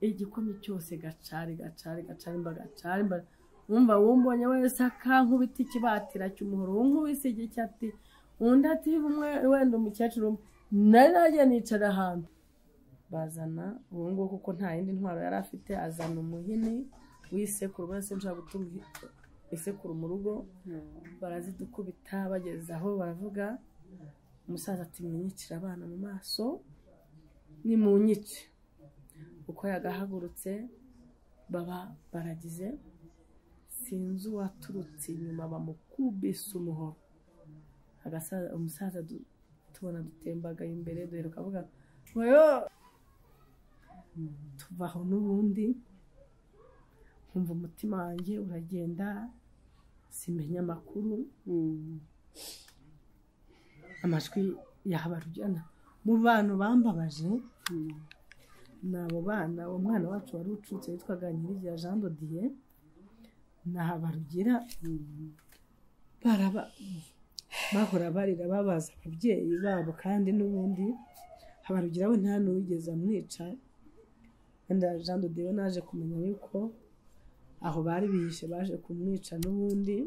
igikomye cyose gacari gacari gacari mba gacari mba wumva wowe mbonye wese akankubita ikibatira cy'umuhoro wowe nkubise igicyati undi ati umwe wenda umukecuru umwe nari najya nicara ahantu bazana ubu ngubu kuko nta yindi ntwaro yari afite azana umuhini w'isekuru urabona se nshobora gutunga isekuru mu rugo barazidukubita bageze aho baravuga umusaza ati mwinyicire abana mu maso ni mu nyice uko yagahagurutse baba baragize sinzi uwaturutse inyuma bamukubise umuhoro umusaza tubona dutembagaye imbere duheruka avuga tuva aho n'ubundi nkumva umutima wanjye uragenda simenya amakuru amajwi yahabarujyana mu bantu bambabaje ni abo bana uwo mwana wacu wari ucutse witwaga nyirigira jean dodiye ni habarugira bahora barira babaza ababyeyi babo kandi n'ubundi habarugira we nta n'uwigeze amwica wenda jean dodiye naje kumenya yuko aho bari bihishe baje kumwica n'ubundi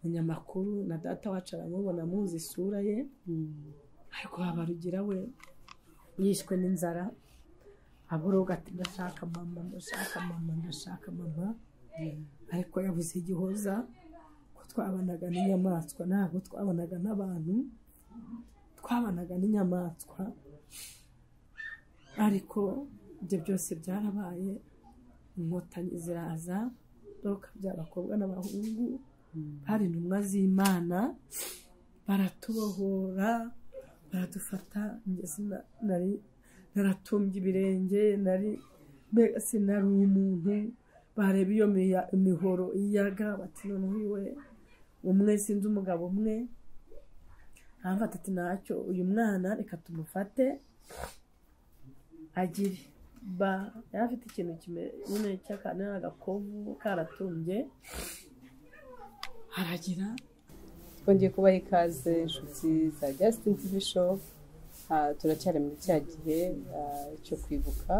umunyamakuru na data wacu aramubona amuzi isura ye ariko habarugira we yishwe n'inzara aboroga ati ndashaka mama ndashaka mama ndashaka mama ariko yabuze igihoza ko twabanaga n'inyamaswa ntabwo twabanaga n'abantu twabanaga n'inyamaswa ariko ibyo byose byarabaye inkotanyi ziraza doka by'abakobwa n'abahungu hari intumwa z'imana baratubohora baradufata ngeze nari naratumbye ibirenge nari mbega sinari umuntu bareba iyo mihoro iyaga bati noneho we umwe sinzi umugabo umwe aramfata ati ntacyo uyu mwana reka tumufate agire ba yari afite ikintu kimeze cy'agakovu karatumbye haragira twongeye kubaha ikaze inshuti za gasitini tivi shopu turacyari muri cya gihe cyo kwibuka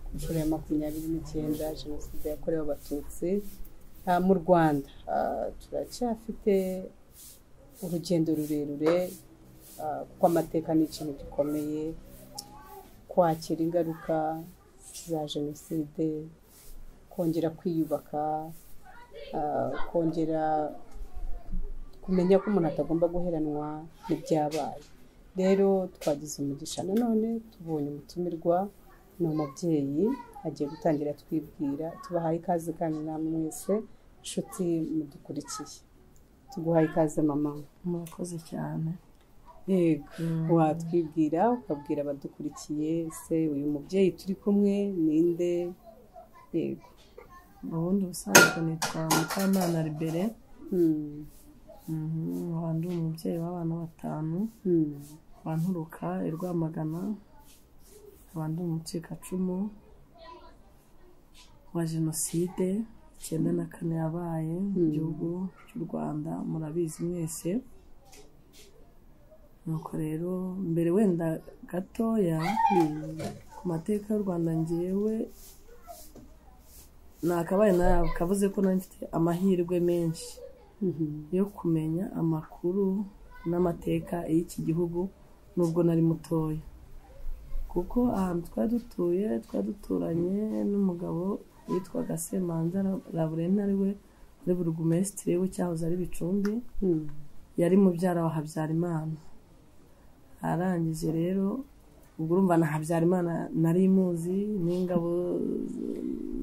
ku nshuro ya makumyabiri n'icyenda jenoside yakorewe abatutsi mu rwanda turacyafite urugendo rurerure kuko amateka ni ikintu gikomeye kwakira ingaruka za jenoside kongera kwiyubaka kongera kumenya ko umuntu atagomba guheranwa n'ibyabaye rero twagize umugisha nanone tubonye umutumirwa ni umubyeyi agiye gutangira twibwira tubahaye ikaze kandi namwe mwese inshuti mudukurikiye tuguhaye ikaze mama murakoze cyane yego watwibwira ukabwira abadukurikiye se uyu mubyeyi turi kumwe ninde yego ubundi ubusanzwe nitwa mukamana ribere wandi umubyeyi w'abana batanu wanturuka i rwamagana abandi umucikacumu wa jenoside icyenda na kane yabaye mu gihugu cy'u rwanda murabizi mwese nuko rero mbere wenda gatoya ku mateka y'u rwanda ngewe nakabaye kavuze ko nari mfite amahirwe menshi yo kumenya amakuru n'amateka y'iki gihugu nubwo nari mutoya kuko ahantu twari dutuye twari duturanye n'umugabo witwaga semanza laburena ari we muri burugumesitiri we cyahoze ari bicumbi yari mubyara wa habyarimana arangije rero ubwo urumva na habyarimana nari imuzi n'ingabo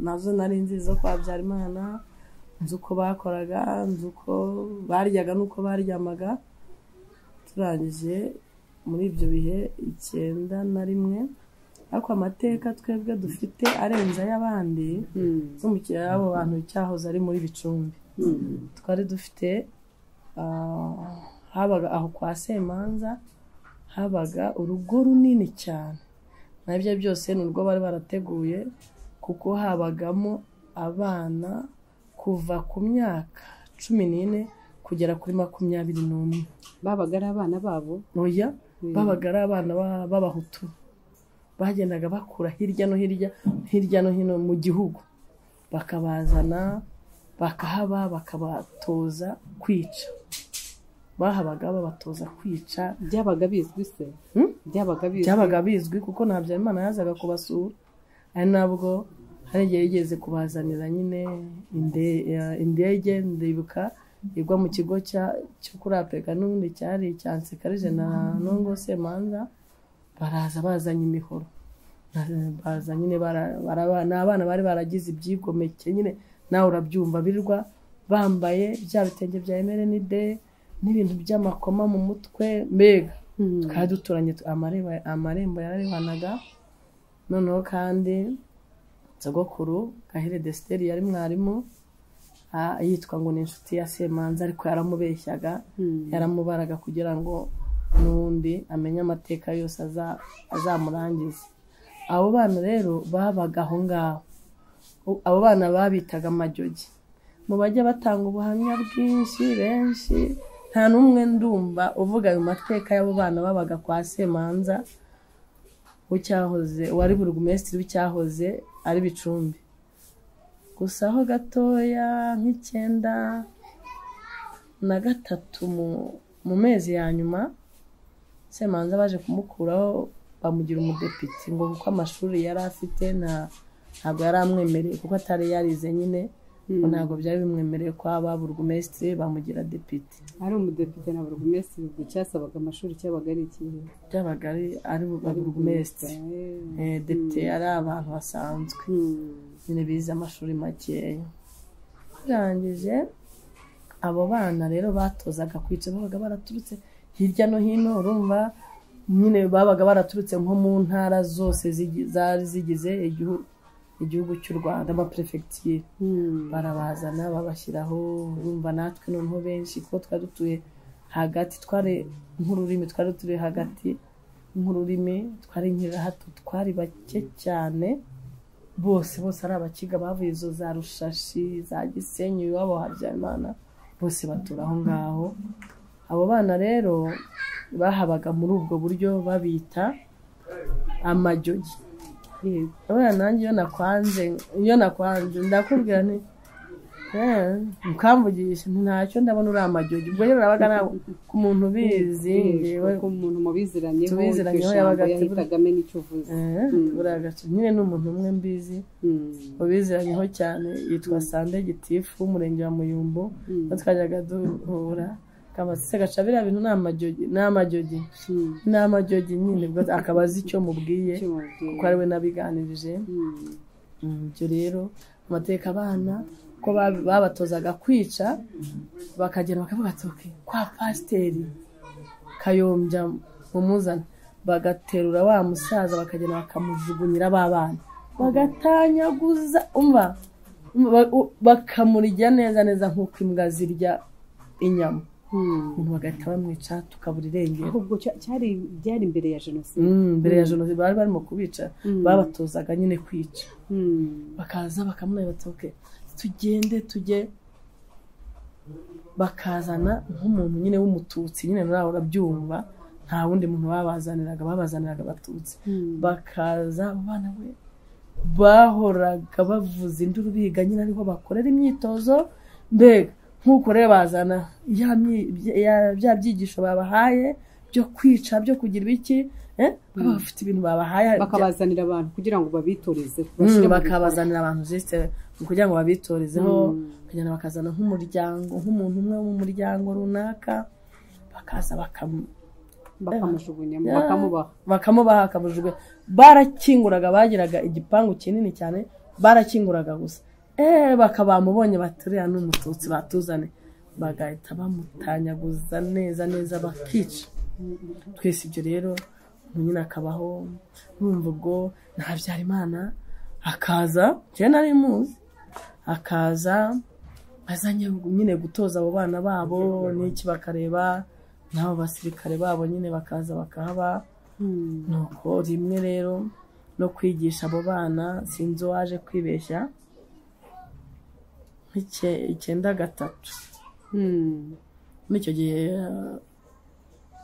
nazo nari nzi zo kwa habyarimana nzi uko bakoraga nzi uko baryaga n'uko baryamaga turangije muri ibyo bihe icyenda na rimwe ariko amateka twebwe dufite arenze ay'abandi z'umukiriya y'abo bantu cyahoze ari muri bicumbi twari dufite habaga aho kwa semanza habaga urugo runini cyane nabyo byose ni urwo bari barateguye kuko habagamo abana kuva ku myaka cumi n'ine kugera kuri makumyabiri n'umwe babaga ari abana babo oya babaga ari abana b'abahutu bagendaga bakura hirya no hirya hirya no hino mu gihugu bakabazana bakahaba bakabatoza kwica bahabaga babatoza kwica byabaga bizwi se Hmm? byabaga bizwi byabaga bizwi kuko nta Habyarimana yazaga kubasura ari nabwo hari igihe yigeze kubazanira nyine inde- ya- indege ndibuka igwa mu kigo cya- cyo kuri apega n'ubundi cyari icya nsekarije na nongo semanza baraza bazanye imihoro Na- baza nyine bara- baraba- ni abana bari baragize ibyigomeke nyine nawe urabyumva birirwa bambaye bya bitenge bya emerenide n'ibintu by'amakoma mu mutwe mbega Mhm. twari duturanye tu- amareba- amarembo yararebanaga noneho kandi sogokuru gahire desiteri yari mwarimu ah, yitwa ngo ni inshuti ya semanza ariko yaramubeshyaga Mhm. yaramubaraga kugira ngo n'undi amenye amateka yose aza- azamurangiza abo bana rero babaga aho ngaho U- abo bana babitaga amajyogi mu bajya batanga ubuhamya bwinshi benshi nta n'umwe ndumva uvuga ayo mateka y'abo bana babaga kwa semanza w'icyahoze wari burugumesitiri w'icyahoze ari bicumbi gusa aho gatoya nk'icyenda na gatatu mu- mu mezi ya nyuma semanza baje kumukuraho bamugira umudepite ngo kuko amashuri yari afite nta ntabwo yari amwemereye kuko atari yarize nyine ngo ntabwo byari bimwemereye ko aba burugumesitiri bamugira depite ari umudepite na buri minsi ubwo cyasabaga amashuri cyabaga ari ikihe byabaga ari ari ba burugumesitiri Eh, Eh, depite yari abantu basanzwe hmm. nyine bize amashuri makeya birangije abo bana rero batozaga kwica babaga baraturutse hirya no hino urumva nyine babaga baraturutse nko mu ntara zose zigi- zari zigize igihu- igihugu cy'u rwanda amaperefegitire Hmm. barabazana babashyiraho urumva natwe noneho benshi kuko twari dutuye hagati twari nk'ururimi twari dutuye hagati nk'ururimi twari nk'irahato twari bake cyane bose bose ari abakiga bavuye izo za rushashi za gisenyi iwabo wa habyarimana bose batura aho ngaho abo bana rero bahabaga muri ubwo buryo babita amajyogi Yego. abana nanjye iyo nakwanze iyo nakwanze ndakubwira nti "Eh, ukamvugisha nti ntacyo ndabona uri amajyogi ubwo rero nabaga nawe ku muntu ubizi Yego, ngewe kuko umuntu mubiziranyeho Tubiziranyeho iryo jambo yabaga atibura- yahitaga amenya icyo uvuze eh, buriya gace nyine ni umuntu umwe mbizi Hmm. ubiziranyeho cyane yitwa sande gitifu w'umurenge wa muyumbu Mm. aho twajyaga duhura kamasise gaca biriya bintu ni amajyogi ni amajyogi Hmm. ni amajyogi nyine ubwo akaba azi icyo mubwiye Icyo mubwiye. kuko ari we nabiganirije Hmm. Mm, ibyo rero amateka abana ko bab- babatozaga kwica bakagenda bakavuga ati "Ok, kwa pasiteri kayombya mumuzane bagaterura wa musaza bakagenda bakamujugunyira ba bana bagatanyaguza umva ba- u- bakamurya neza neza nk'uko imbwa zirya inyama Hmm. umuntu bagahita bamwica tukabura irengero ahubwo cya- cyari byari imbere ya jenoside Mm, mbere ya jenoside bari barimo kubica babatozaga nyine kwica Hmm. bakaza bakamubaza bati "Ok, tugende tujye bakazana nk'umuntu nyine w'umututsi nyine nawe urabyumva nta wundi muntu babazaniraga babazaniraga abatutsi Hmm. bakaza abana we bahoraga bavuza induru biga nyine ariho bakorera imyitozo mbega nk'uko rero bazana ya myi- ya- bya byigisho babahaye byo kwica byo kugira iki eh? baba bafite ibintu babahaye bakabazanira abantu kugira ngo babitoreze bashyire Mm, mu bakabazanira abantu zisite kugira ngo babitorezeho Mm. bakagenda bakazana nk'umuryango nk'umuntu umwe wo mu muryango runaka bakaza bakamu- bikorwa, bakamujugunyamo Yeah. bakamubaha bakamubaha akabujijwe barakinguraga bagiraga igipangu kinini cyane barakinguraga gusa eh bakabamubonye baturiya n'umututsi batuzane bagahita bamutanyaguza neza neza bakica twese ibyo rero umuntu nyine akabaho numva ubwo na Habyarimana akaza njyewe nari muzi akaza azanye nyine gutoza abo bana babo n'iki bakareba n'abo basirikare babo nyine bakaza bakahaba Hmm. nuko rimwe rero no kwigisha abo bana sinzi uwaje kwibeshya nk'ice- icyenda gatatu Hmm. muri icyo gihe eh,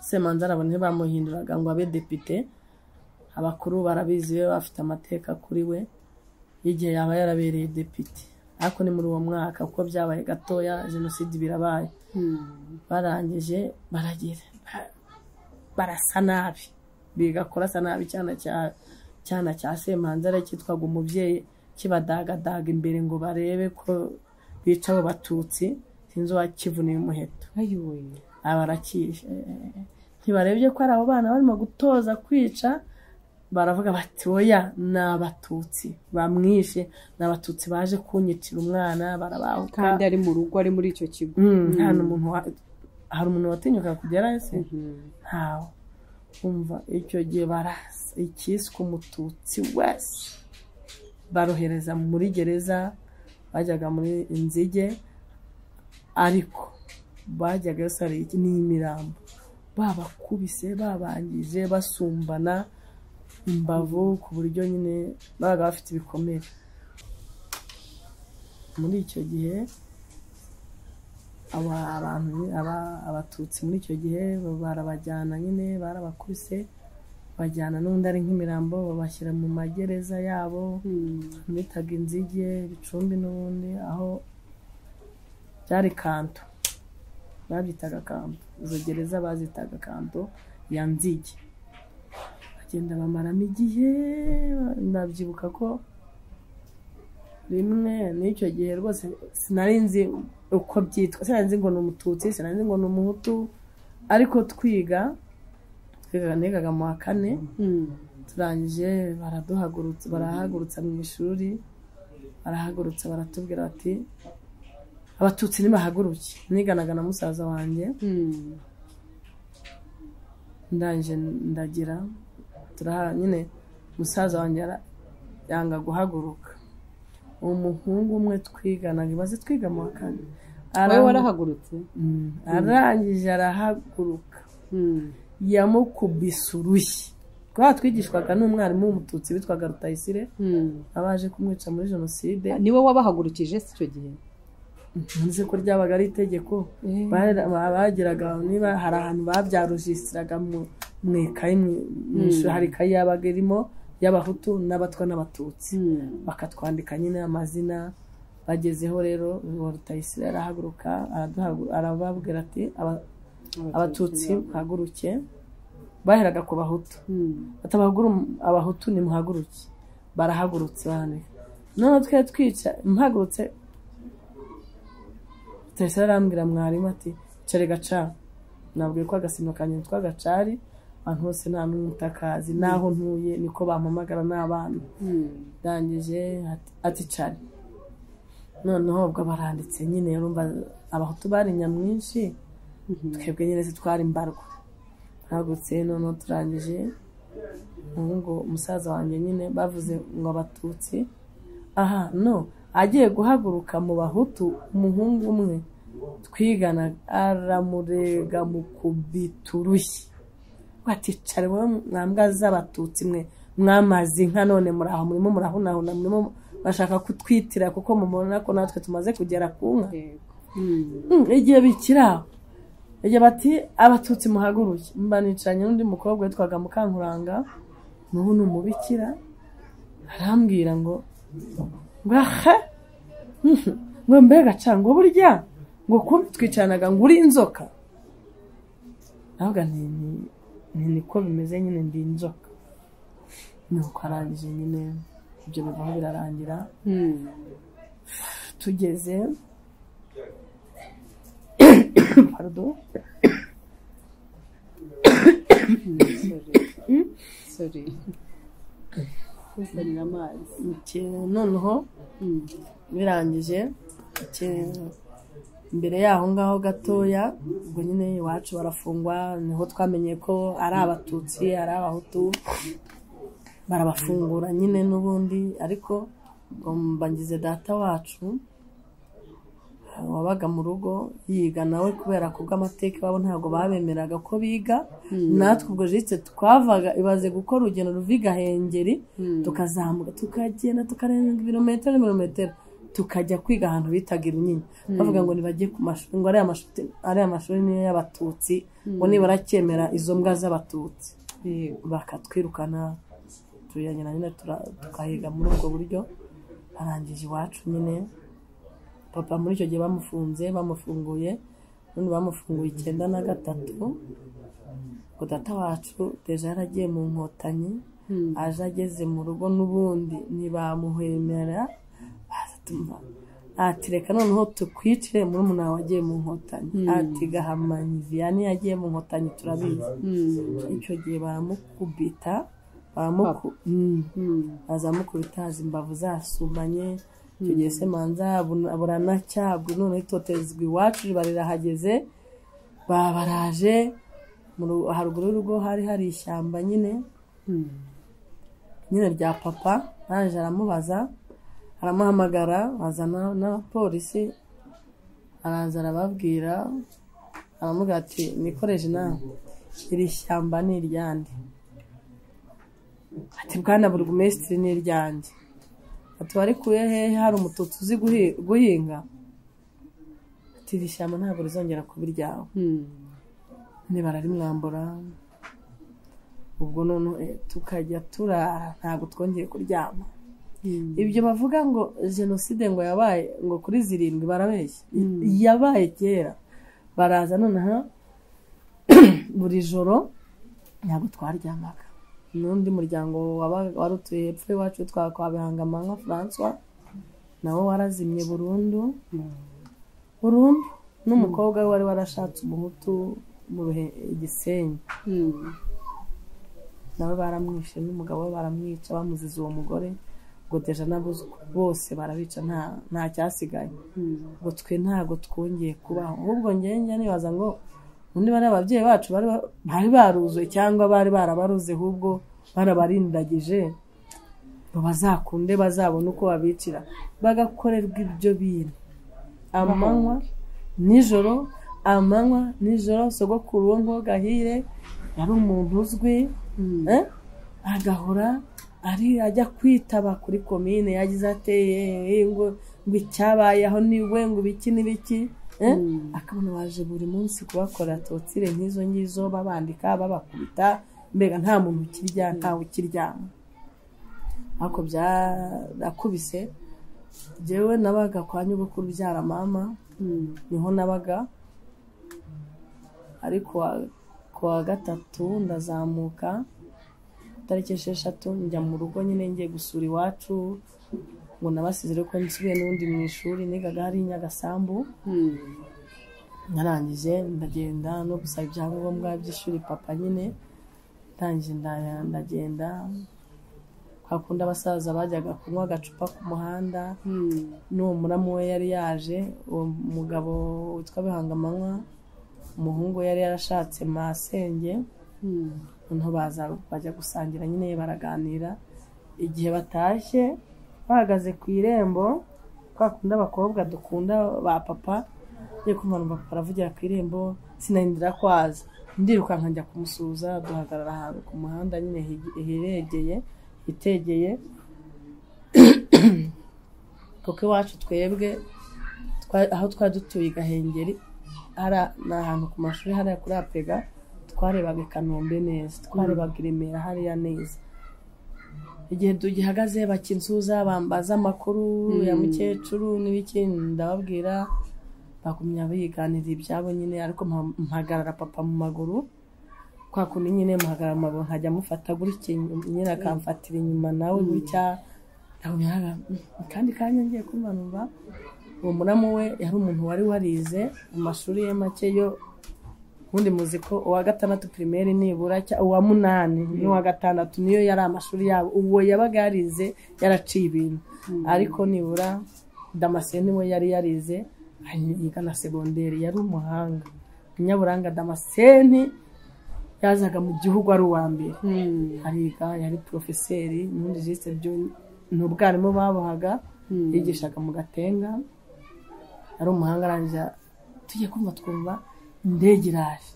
semanza arabona ntibamuhinduraga ngo abe depite abakuru barabizi be bafite amateka kuri we y'igihe yaba yarabereye depite ariko ni muri uwo mwaka kuko byabaye gatoya jenoside birabaye barangije baragira barasa nabi biga kurasa nabi cyana cya cyana cya semanza ari cyitwaga umubyeyi kibadagadaga imbere ngo barebe ko bica abo batutsi sinzi uwakivuniye umuheto ayiwe abarakiye ntibarebye ko ari abo bana barimo gutoza kwica baravuga bati oya ni abatutsi bamwishe ni abatutsi baje kunyicira umwana barabahuka kandi ari mu rugo ari muri icyo kigo Mm, nta n'umuntu wa- hari umuntu watinyuka kugerayo se ntawe umva icyo gihe barasa icyiswe umututsi wese barohereza muri gereza bajyaga muri inzige ariko bajyaga yose hari iki- ni imirambo babakubise babangije basumbana imbavu ku buryo nyine babaga bafite ibikomere muri icyo gihe aba abantu aba- abatutsi muri icyo gihe barabajyana nyine barabakubise bajyana n'undi ari nk'imirambo babashyira mu magereza yabo bitaga inzige bicumbi n'ubundi aho byari kanto babyitaga kanto izo gereza bazitaga kanto ya nzige bagenda bamaramo igihe ndabyibuka ko rimwe n'icyo gihe rwose sinari nzi uko byitwa sinari nzi ngo ni umututsi sinari nzi ngo ni umuhutu ariko twiga twigaga nigaga mu wa kane turangije baraduhagurutsa barahagurutsa mu ishuri barahagurutsa baratubwira bati abatutsi nibahaguruke niganaga na musaza wanjye ndangije ndagira turaha nyine musaza wanjye ara- yanga guhaguruka umuhungu umwe twiganaga imaze twiga mu wa kane wowe arahagu- warahagurutse Mm, arangije arahaguruka yamukubise urushyi twaba twigishwaga n'umwarimu w'umututsi witwaga rutayisire abaje kumwica muri jenoside niwe wabahagurukije si icyo gihe nzi ko ryabaga ari itegeko Bara- ba- bagiraga niba hari ahantu babyarujisiraga mu mu ikayi mu- mu ishuri hari ikayi yabaga irimo y'abahutu n'abatwa n'abatutsi bakatwandika nyine amazina bagezeho rero uwo rutayisire arahaguruka araduhagu- arababwira ati "Aba- abatutsi muhaguruke baheraga ku bahutu batabagura abahutu nimuhaguruke barahagurutse bane none twari twica mpagurutse Tayisa arambwira mwarimu ati cari gacari nabwiye ko agasima kanjye nitwa gacari abantu bose nta n'umutakazi n'aho ntuye niko bampamagara n'abana ndangije ati- ati cari noneho ubwo baranditse nyine urumva abahutu bari nyamwinshi twebwe nyine zitwara imbarwa hagutse noneho turangije ngo umusaza wanjye nyine bavuze ngo abatutsi aha no agiye guhaguruka mu bahutu umuhungu umwe twigana aramurega mukubita urushyi waticare wowe mwambwa z'abatutsi mwe mwamaze inka none muraho murimo murahunahuna murimo bashaka kutwitira kuko mubona ko natwe tumaze kugera ku nka Mm, igihe bikiri aho igihe bati abatutsi muhaguruke mba nicaranye n'undi mukobwa witwaga mukankuranga n'ubu ni umubikira arambwira ngo ngo ahe ngo mbega ca ngo burya ngo kuba twicaranaga ngo uri inzoka navuga nti "Ni- ni niko bimeze nyine ndi inzoka nuko arangije nyine ibyo bivaho birarangira tugeze pardon kuzanira amazi Ke- noneho birangije ke- imbere y'aho ngaho gatoya ubwo nyine iwacu barafungwa niho twamenye ko ari abatutsi ari abahutu barabafungura nyine n'ubundi ariko ngo mbangize data wacu wabaga mu rugo yiga nawe kubera ku bw'amateka iwabo ntabwo babemeraga ko biga natwe ubwo jitse twavaga ibaze gukora urugendo ruva i gahengeri tukazamuka tukagenda tukarenga ibirometero n'ibirometero tukajya kwiga ahantu bitaga irunyinya bavuga ngo ntibajye ku mashuri ngo ariya mashuri ariya mashuri niyo y'abatutsi ngo nibaracyemera izo mbwa z'abatutsi bakatwirukana turiyanyana nyine tura- tugahiga muri ubwo buryo arangije iwacu nyine papa muri icyo gihe bamufunze bamufunguye none bamufunguye icyenda na gatatu ngo data wacu deja yaragiye mu nkotanyi aje ageze mu rugo n'ubundi ntibamuhemera baza tumva- ati reka noneho tukwicire muri umuntu wagiye mu nkotanyi ati gahamanyi viyani yagiye mu nkotanyi turabizi icyo gihe baramukubita baramuku Mm. bazamukubita haza imbavu zasumanye icyo gihe se manza abun- buranacyabwe noneho itotezwa iwacu riba rirahageze babaraje mu ru- haruguru y'urugo hari hari ishyamba nyine nyine rya papa naje aramubaza aramuhamagara azana n'abapolisi araza arababwira aramubwira ati mwikoreje inama iri shyamba ni iryande ati bwana burugumesitiri ni iryanjye ati warikuye hehe hari umututsi uzi guhi- guhinga ati iri shyamba ntabwo rizongera kuba iryawe ntibarabimwambura ubwo none tukajya turara ntabwo twongeye kuryama ibyo bavuga ngo jenoside ngo yabaye ngo kuri zirindwi barabeshya yabaye kera baraza noneho buri joro ntabwo twaryamaga n'undi muryango waba- wari utuye hepfo iwacu twa kwa bihangamanywa francois nawe warazimye burundu burundu n'umukobwa we wari warashatse umuhutu mu Ruhe- igisenyi nawe baramwishe n'umugabo we baramwica bamuziza uwo mugore ngo deja n'abuzukuru bose barabica nta nta cyasigaye ngo twe ntabwo twongeye kubaho ahubwo ngenge nibaza ngo undi bari ababyeyi bacu bari ba- bari baruzuye cyangwa bari barabaruze ahubwo barabarindagije ngo bazakunde bazabone uko babicira bagakorerwa ibyo bintu amanywa nijoro amanywa nijoro sogokuru wo ngo gahire yari umuntu uzwi Eh? agahora ari ajya kwitaba kuri komine yagize ateye eh, ngo ngo icyabayeho niwe ngo ibiki n'ibiki eh? akabona baje buri munsi kubakora totire nk'izo ngizo babandika babakubita mbega nta muntu ukirya ntawe ukiryama ariko byarakubise njyewe nabaga kwa nyogokuru ubyara mama niho nabaga ariko ku wa gatatu ndazamuka tariki esheshatu njya mu rugo nyine ngiye gusura iwacu ngo nabasizire ko nsubiye n'ubundi mu ishuri nigaga hari nyagasambu narangije ndagenda no gusaba ibyangombwa by'ishuri papa nyine ndangije nda- ndagenda hakunda abasaza bajyaga kunywa agacupa ku muhanda n'uwo muramu we yari yaje uwo mugabo witwa bihangamanywa umuhungu we yari yarashatse masenge noneho baza bajya gusangira nyine baraganira igihe batashye bahagaze ku irembo twa kundi abakobwa dukunda ba papa ngiye kumva numva papa aravugira ku irembo sinarindira kwaza ndirukanka njya kumusuhuza duhagarara ahantu ku muhanda nyine hige- hiregeye hitegeye kuko iwacu twebwe twa- aho twari dutuye i gahengeri hari ni ahantu ku mashuri hariya kuri apega twarebaga i kanombe neza twarebaga i remera hariya neza igihe tugihagaze bakinsuza bambaza amakuru ya mukecuru n'ibiki ndababwira bagumya biganirira ibyabo nyine ariko mpa- mpagarara papa mu maguru kwa kundi nyine muhagarara mu maguru nkajya mufata gutya nyine akamfatira inyuma nawe gutya ndagumya nkaga, "Mm, kandi kanya ngiye kumva numva uwo muramu we yari umuntu wari warize mu mashuri ye make yo ubundi muzi ko uwa gatandatu pirimeri nibura cya- uwa munani n'uwa gatandatu niyo yari amashuri yabo uwo yabaga yarize yaraciye ibintu ariko nibura damascene we yari yarize yiga na segonderi yari umuhanga inyaburanga damascene yazaga mu gihugu ari uwa mbere ariga yari porofeseri n'ubundi jisite byo ni ubwarimu babohaga yigishaga mu gatenga ari umuhanga arangije tujye kumva twumva indege iraje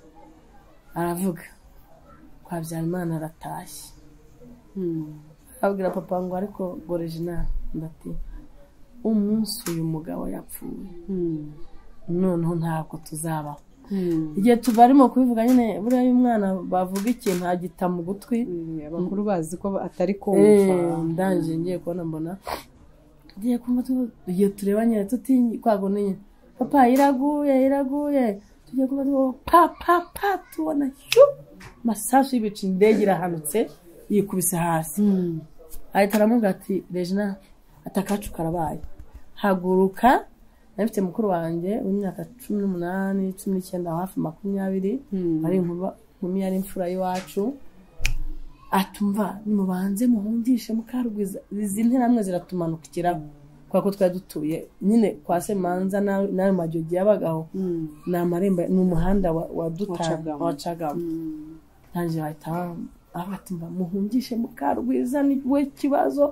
aravuga kwa Habyarimana aratashye abwira papa ngo ariko gorejina ndati umunsi uyu mugabo yapfuye noneho ntabwo tuzabaho igihe tubarimo kubivuga nyine buriya iyo umwana bavuga ikintu agita mu gutwi Mm, abakuru bazi ko atari kumva Eh, ndangije ngiye kubona mbona ngiye kumva tu- igihe tureba nyine tutinye kwago niyo papa iraguye iraguye tugiye kumva tu pa pa pa tubona shu masasu y'ibicu indege irahanutse yikubise hasi Mm. ahita aramubwira ati regina ati akacu karabaye haguruka nari mfite mukuru wanjye w'imyaka cumi n'umunani cumi n'icyenda hafi makumyabiri Mm. ari inkuba inkumi yari imfura y'iwacu atumva nimubanze muhungishe mukarugwiza izi nteramwe ziratumanukiraho kubera ko twari dutuye nyine kwa semanza na- n'ayo majogi yabagaho Mm. ni amarembo ni umuhanda wa- wadutanga Wacagamo. wacagamo Mm. ntanjye bahita abatumva muhungishe mukarwiza ni we kibazo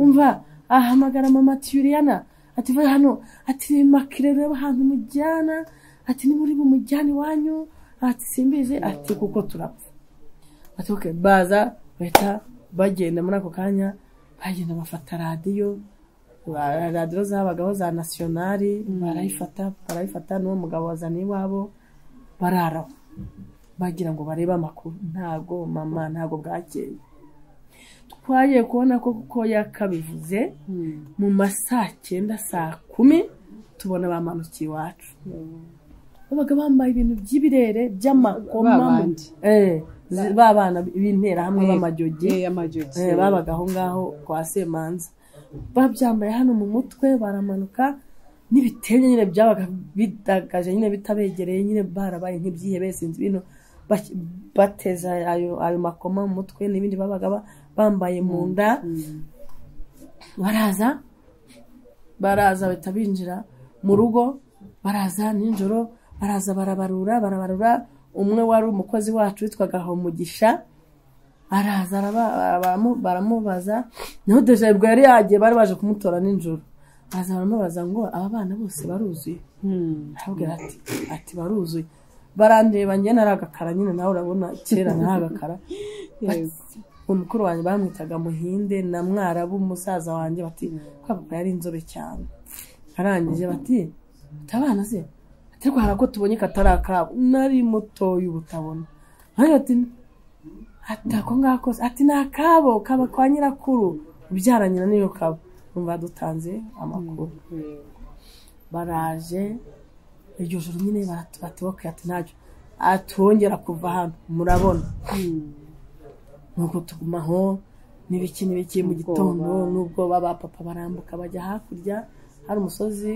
umva ahamagara mama tiyuriyana ati vuba hano ati makire reba ahantu mujyana ati niba uri bumujyane iwanyu ati simbizi ati kuko turapfa ati okay baza bahita bagenda muri ako kanya bagenda bafata radiyo ba- radiyo zabagaho za nasiyonari barayifata barayifata n'uwo mugabo wazaniye iwabo bararaho bagira ngo barebe amakuru ntago mama ntago bwakeye twagiye kubona ko kuko yakabivuze Mm. mu ma saa cyenda saa kumi tubona bamanukiye iwacu babaga bambaye ibintu by'ibirere by'amakoma Ba bandi. Eh, zi- ba bana b'interahamwe Eh, b'amajogi eh, amajogi. Eh, babaga aho ngaho kwa semanza babyambaye hano mu mutwe baramanuka n'ibitenge nyine byabaga bidagaje nyine bitabegereye nyine barabaye nk'ibyihebe sinzi ibintu bak- bateza ayo, ayo makoma mu mutwe n'ibindi babaga ba- bambaye mu nda Mm. baraza baraza bahita binjira mu rugo baraza nijoro baraza barabarura barabarura umwe wari umukozi wacu witwaga Homugisha araza araba- baramu- baramubaza naho deja ubwo yari yagiye bari baje kumutora nijoro baraza baramubaza ngo aba bana bose baruzuye Mm. arabwira ati ati baruzuye barandeba njye nari agakara nyine nawe urabona kera nari agakara Yego. umukuru wanjye bamwitaga muhinde na mwarabu musaza wanjye bati kwa papa yari inzobe cyane arangije bati "Ati abana se ati ariko hari ako tubonye katari akabo nari mutoya ubu utabona nanjye bati ati ako ngako se ati ni akabo kaba kwa nyirakuru ubyara nyina niyo kaba numva dutanze amakuru Yego. baraje iryo joro nyine batubatuye ati ntacyo atwongera kuva hano murabona Mm. nuko tuguma aho n'ibiki n'ibiki mu gitondo nubwo baba papa barambuka bajya hakurya hari umusozi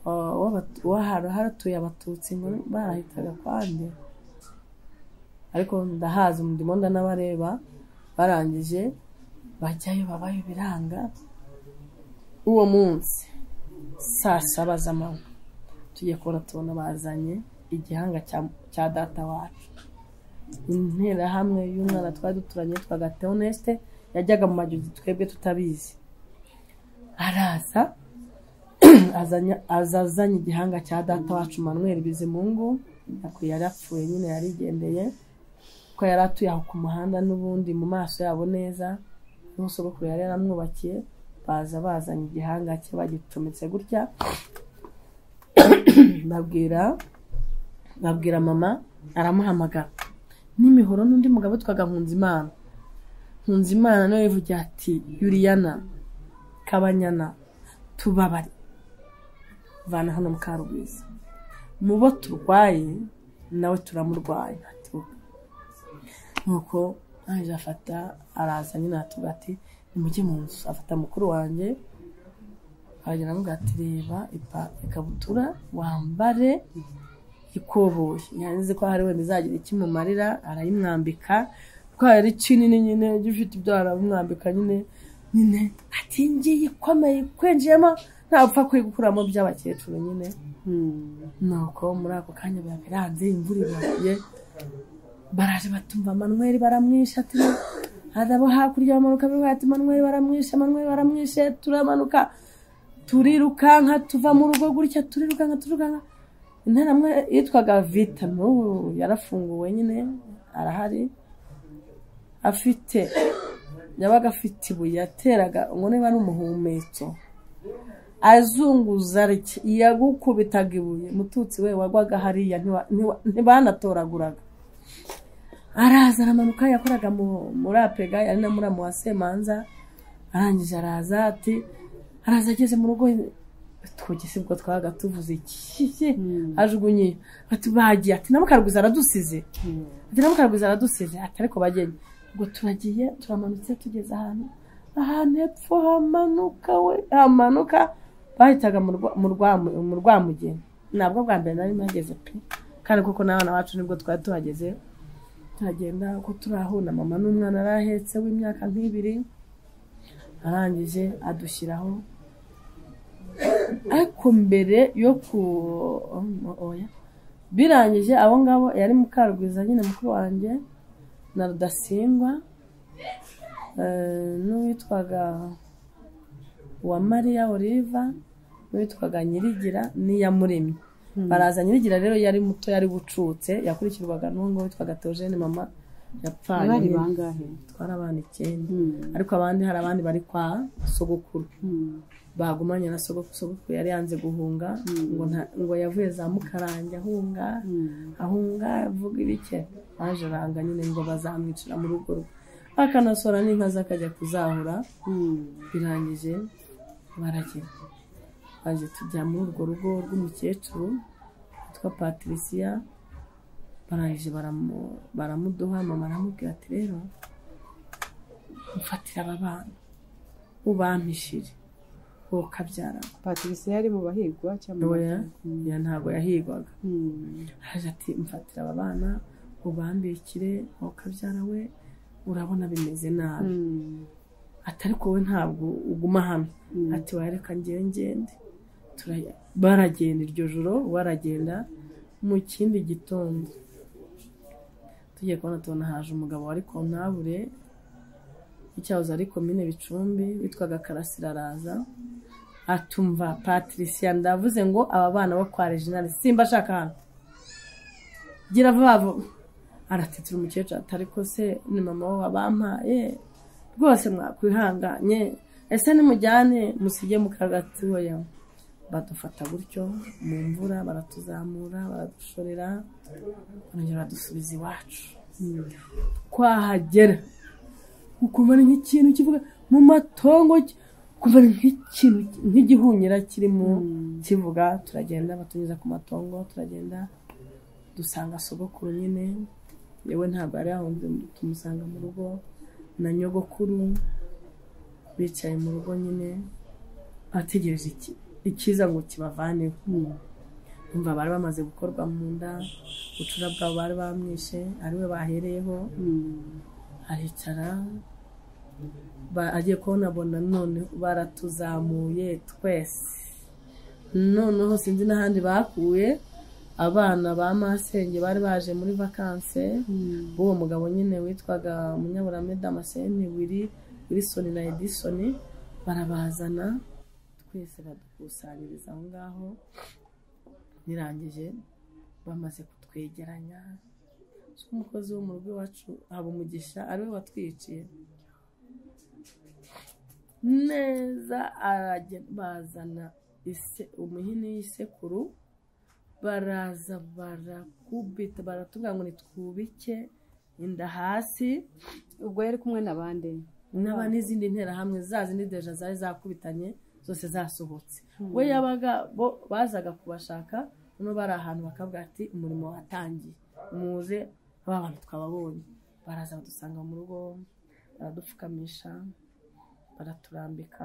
uh, w'Abatu- w'ahara- haratuye abatutsi ngo barahitaga kwande ariko ndahazi ndimo ndanabareba barangije bajyayo babayo biranga uwo munsi saa saba z'amanywa tugiye kubona tubona bazanye igihanga cya- cya data wacu interahamwe y'umwana twari duturanye yitwaga Theoneste yajyaga mu majogi twebwe tutabizi araza azanye aza azanye igihanga cya data wacu Manuel Bizimungu ariko yari apfuye nyine yarigendeye ko yari atuye aho ku muhanda n'ubundi mu maso yabo neza n'umusogokuru yari yaramwubakiye baza bazanye igihanga cye bagicometse gutya babwira babwira mama aramuhamagara n'imihoro n'undi mugabo witwaga Nkunzimana Nkunzimana nawe yivugira ati yuriyana kabanyana tubabare vana hano mukarugwiza mu bo turwaye nawe turamurwaye ati "Oke." nuko naje afata araza nyine atubwira ati nimujye mu nzu afata mukuru wanjye aragenda aramubwira ati reba ipa- ikabutura wambare ikoboye yanze ko hari wenda izagira ikimumarira arayimwambika kuko yari kinini nyine ujya ufite ibyo aramwambika nyine nyine ati ngiyi ikomeye ikwinjiyemo ntapfa kuyigukuramo by'abakecuru nyine Mm. nuko muri ako kanya biba biranze imvura ibagiye baraje batumva manweri baramwishe ati harabo hakurya bamanuka bivuga ati manweri baramwishe manweri baramwishe turamanuka turirukanka tuva mu rugo gutya turirukanka turirukanka interamwe yitwaga vita n'ubu yarafunguwe nyine arahari afite yabaga afite ibuye yateraga ngo niba ari umuhumetso azunguza rye yagukubitaga ibuye mututsi we wagwaga hariya ntiwa- ntiwa- ntibanatoraguraga araza aramanuka yakoraga mu- muri apega yari na muramu wa semanza arangije araza ati araza ageze mu rugo twogese ubwo twabaga tuvuze iki ajugunye ati bagiye ati na mukarwiza aradusize ati na mukarwiza aradusize ati ariko bagenye ubwo turagiye turamanutse tugeze ahantu ahantu hepfo hamanuka we hamanuka bahitaga mu rwa- mu rwa- mu rwamugeni nabwo bwa mbere nari mpageze pe kandi kuko n'abana bacu nibwo twari tuhageze turagenda uko turahura mama n'umwana arahetse w'imyaka nk'ibiri arangije adushyiraho ariko mbere yo ku oya birangije abo ngabo yari mukarugwiza nyine mukuru wanjye na rudasingwa eh, n'uwitwaga wa mariya oliva n'uwitwaga nyirigira n'iyamuremye baraza nyirigira rero yari muto yari bucutse yakurikirwaga n'uwo ngabo witwaga teogene mama yapfaye bari nyine. bangahe twari abana icyenda Hmm. ariko abandi hari abandi bari kwa sogokuru Hmm. bagumanye na sogokuru sogokuru yari yanze guhunga ngo nta- ngo yavuye za mukarange ahunga Hmm. ahunga avuga ibike aje aranga nyine ngo bazamwicira mu rugo rwe akanasora n'inka ze akajya kuzahura Hmm. birangije baragenda baje tujya muri urwo rugo rw'umukecuru witwa patricia barangije baramu- baramuduha mama aramubwira ati rero mfatira aba bana ubampishire wowe ukabyarana patricia yari mu bahigwa cyangwa mu oya Hmm. oya, ntabwo yahigwaga Hmm. araje ati mfatira aba bana ubambikire wowe ukabyara we urabona bimeze nabi Hmm. ati ariko wowe ntabwo uguma hamwe Mm. ati wareka ngewe ngende Turajya- baragenda iryo joro baragenda mu kindi gitondo tugiye kubona tubona haje umugabo wari kontabure icyahoze ari komine bicumbi witwaga karasira araza atumva patricia ndavuze ngo aba bana bo kwa reginari simba ashaka hano gira vuba vuba aratetera umukecuru atari ko se ni mama we wabampaye rwose mwakwihanganye ese nimujyane musige mu kagati hoya badufata gutyo mu mvura baratuzamura baradushorera barongera badusubiza iwacu twahagera ukumva ni nk'ikintu kivuga mu matongo ki- ukumva ni nk'ikintu ki- nk'igihunyira kirimo kivuga turagenda batunyuza ku matongo turagenda dusanga sogokuru nyine yewe ntabwo yari yahunze tumusanga mu rugo na nyogokuru bicaye mu rugo nyine ategereje iki ikiza ngo kibavaneho Hmm. umva bari bamaze gukorwa mu nda bucura bwabo bari bamwishe ariwe bahereyeho Hmm. aricara ba- agiye kubonabona none baratuzamuye twese noneho sinzi n'ahandi bakuye abana ba masenge bari baje muri vakanse Hmm. uwo mugabo nyine witwaga munyaburame damascene wiri wilisoni na edisoni barabazana twese badukusanyiriza aho ngaho birangije bamaze kutwegeranya so umukozi wo mu rugo iwacu habumugisha ariwe watwiciye neza aragenda bazana ise umuhini w'isekuru baraza barakubita baratubwira ngo nitwubike inda hasi ubwo yari kumwe na bande n'aba n'izindi nterahamwe za zindi deja zari zakubitanye zose zasohotse we yabaga bo bazaga kubashaka no bari ahantu bakavuga ati umurimo watangiye muze ba bantu twababonye baraza badusanga mu rugo baradupfukamisha baraturambika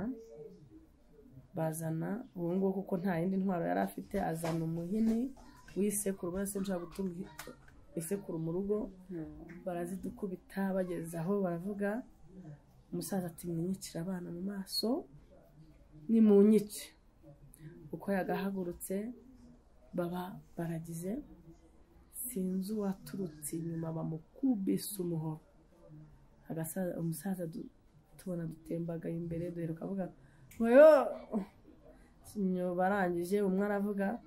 bazana ubu ngubu kuko nta yindi ntwaro yari afite azana umuhini w'isekuru ubona se nshobora gutuma isekuru mu rugo barazidukubita bageze aho baravuga umusaza ati mwinyicire abana mu maso ni mu nyice uko yagahagurutse baba baragize sinzi uwaturutse inyuma bamukubise umuhoro agasaza umusaza du- tubona dutembagaye imbere duheruka avuga weyo barangije umwe aravuga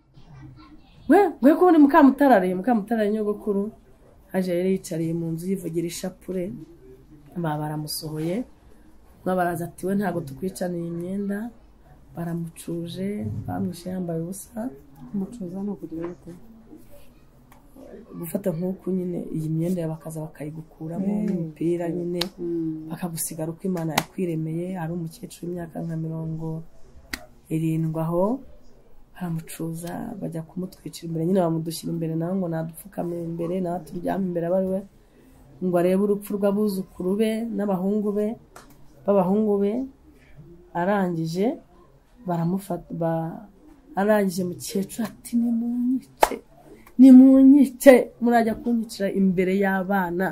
we we ko ubundi mukamutarariye mukamutarariye nyogokuru aje yari yicariye mu nzu yivugira ishapure ba baramusohoye umwe baraza ati we ntabwo tukwicaniye imyenda baramucuje bamwishe yambaye ubusa umucuza ni ukugira bite gufata nk'uku nyine iyi myenda yawe bakaza bakayigukuramo Mm. n'umupira nyine Mm. bakagusigara uko imana yakwiremeye hari umukecuru w'imyaka nka mirongo irindwi aho baramucuza bajya kumutwicira imbere nyine bamudushyira imbere nawe ngo nadupfukame imbere nawe turyame imbere aba ari we ngo arebe urupfu rw'abuzukuru be n'abahungu be b'abahungu be arangije baramufata ba- arangije mukecuru ati nimunyice nimunyice murajya kunyicira imbere y'abana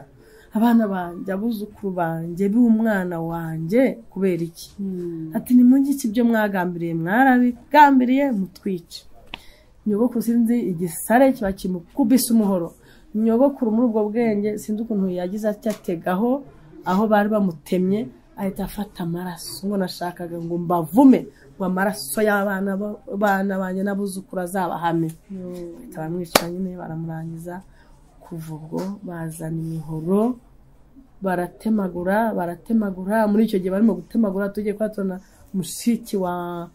abana banjye abuzukuru banjye b'umwana wanjye kubera iki Mm. ati nimunyice ibyo mwagambiriye mwarabigambiriye mutwice nyogokuru sinzi igisare kiba kimukubise umuhoro nyogokuru muri ubwo bwenge sinzi ukuntu yagize atya ategaho aho bari bamutemye ahita afata amaraso ngo nashakaga ngo mbavume ngo amaraso y'abana ba- bana banjye n'abuzukuru azabahame Yo. bahita bamwica nyine baramurangiza kuva ubwo bazana imihoro baratemagura baratemagura muri icyo gihe barimo gutemagura tugiye kuhatona mushiki wa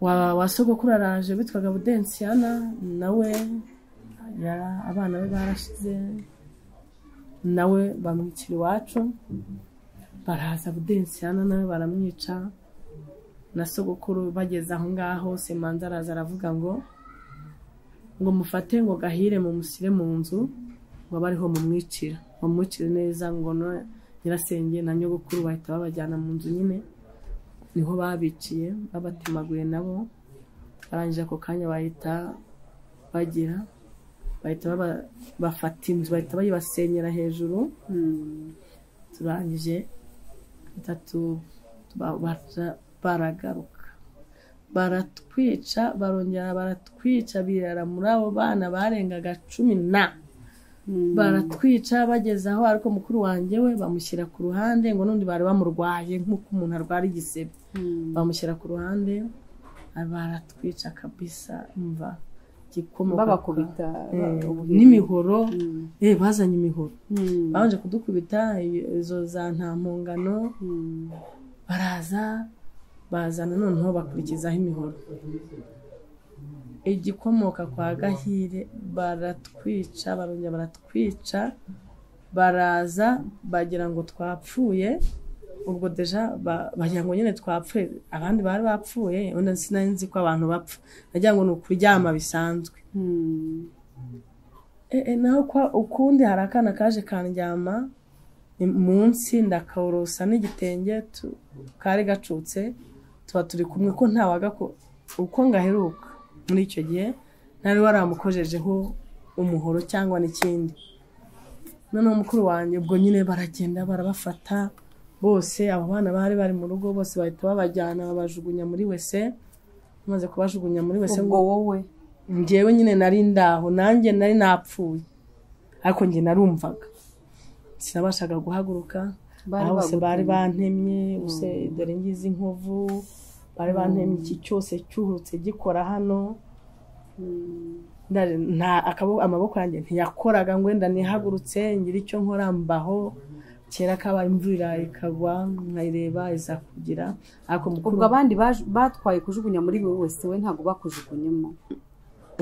wa, wa sogokuru araje witwaga budensiana nawe yara- abana be barashize nawe bamwicira iwacu baraza budensiana nawe baramwica na sogokuru bageze aho ngaho semanza araza aravuga ngo ngo mufate ngo gahire mumusire mu nzu ngo abe ariho mumwicira bamwicire neza ngo no- nyirasenge na nyogokuru bahita babajyana mu nzu nyine niho babiciye babatemaguye nabo barangije ako kanya bahita bagira bahita baba- bafata inzu bahita bayibasenyera hejuru Mm. turangije itatu ba- bara- baragaruka baratwica barongera baratwica birara muri abo bana barengaga cumi na Mm. baratwica bageze aho ariko mukuru wanjye we bamushyira ku ruhande ngo n'undi bari bamurwaye nk'uko umuntu arwara igisebe Mm. bamushyira ku ruhande baratwica kabisa mva igikomoka babakubita ku- ba- Eh, ubuhiri. n'imihoro Mm. eh bazanye imihoro Mm. babanje kudukubita izo za nta mpungano Mm. baraza bazana noneho bakurikizaho imihoro igikomoka kwa gahire baratwica barongera baratwica baraza bagira ngo twapfuye ubwo deja ba- bagira ngo nyine twapfuye abandi bari bapfuye wenda sinari nzi ko abantu bapfa bagira ngo ni ukuryama bisanzwe Mm. ee naho kwa ukundi hari akana kaje kandyama ni- munsi ndakorosa n'igitenge tu- kari gacutse tuba turi kumwe ko ntawaga ko- uko ngaheruka muri icyo gihe ntari waramukojejeho umuhoro cyangwa n'ikindi noneho mukuru wanjye ubwo nyine baragenda barabafata bose abo bana bari bari mu rugo bose bahita babajyana babajugunya muri wese bamaze kubajugunya muri wese ubwo wowe njyewe nyine nari ndaho nanjye nari napfuye ariko njye narumvaga sinabashaga guhaguruka Bari aho bose bagutemye. bari bantemye bose dore ngize inkovu bari bantemye iki cyose cyuhurutse gikora hano Mm. Nda- nta akabo- amaboko yanjye ntiyakoraga ngo wenda nihagurutse ngira icyo nkora mbaho kera kabaye imvura ikagwa nkayireba iza kugira ariko mukuru ubwo abandi baje- batwaye kujugunya muri wowe wese we ntabwo bakujugunyemo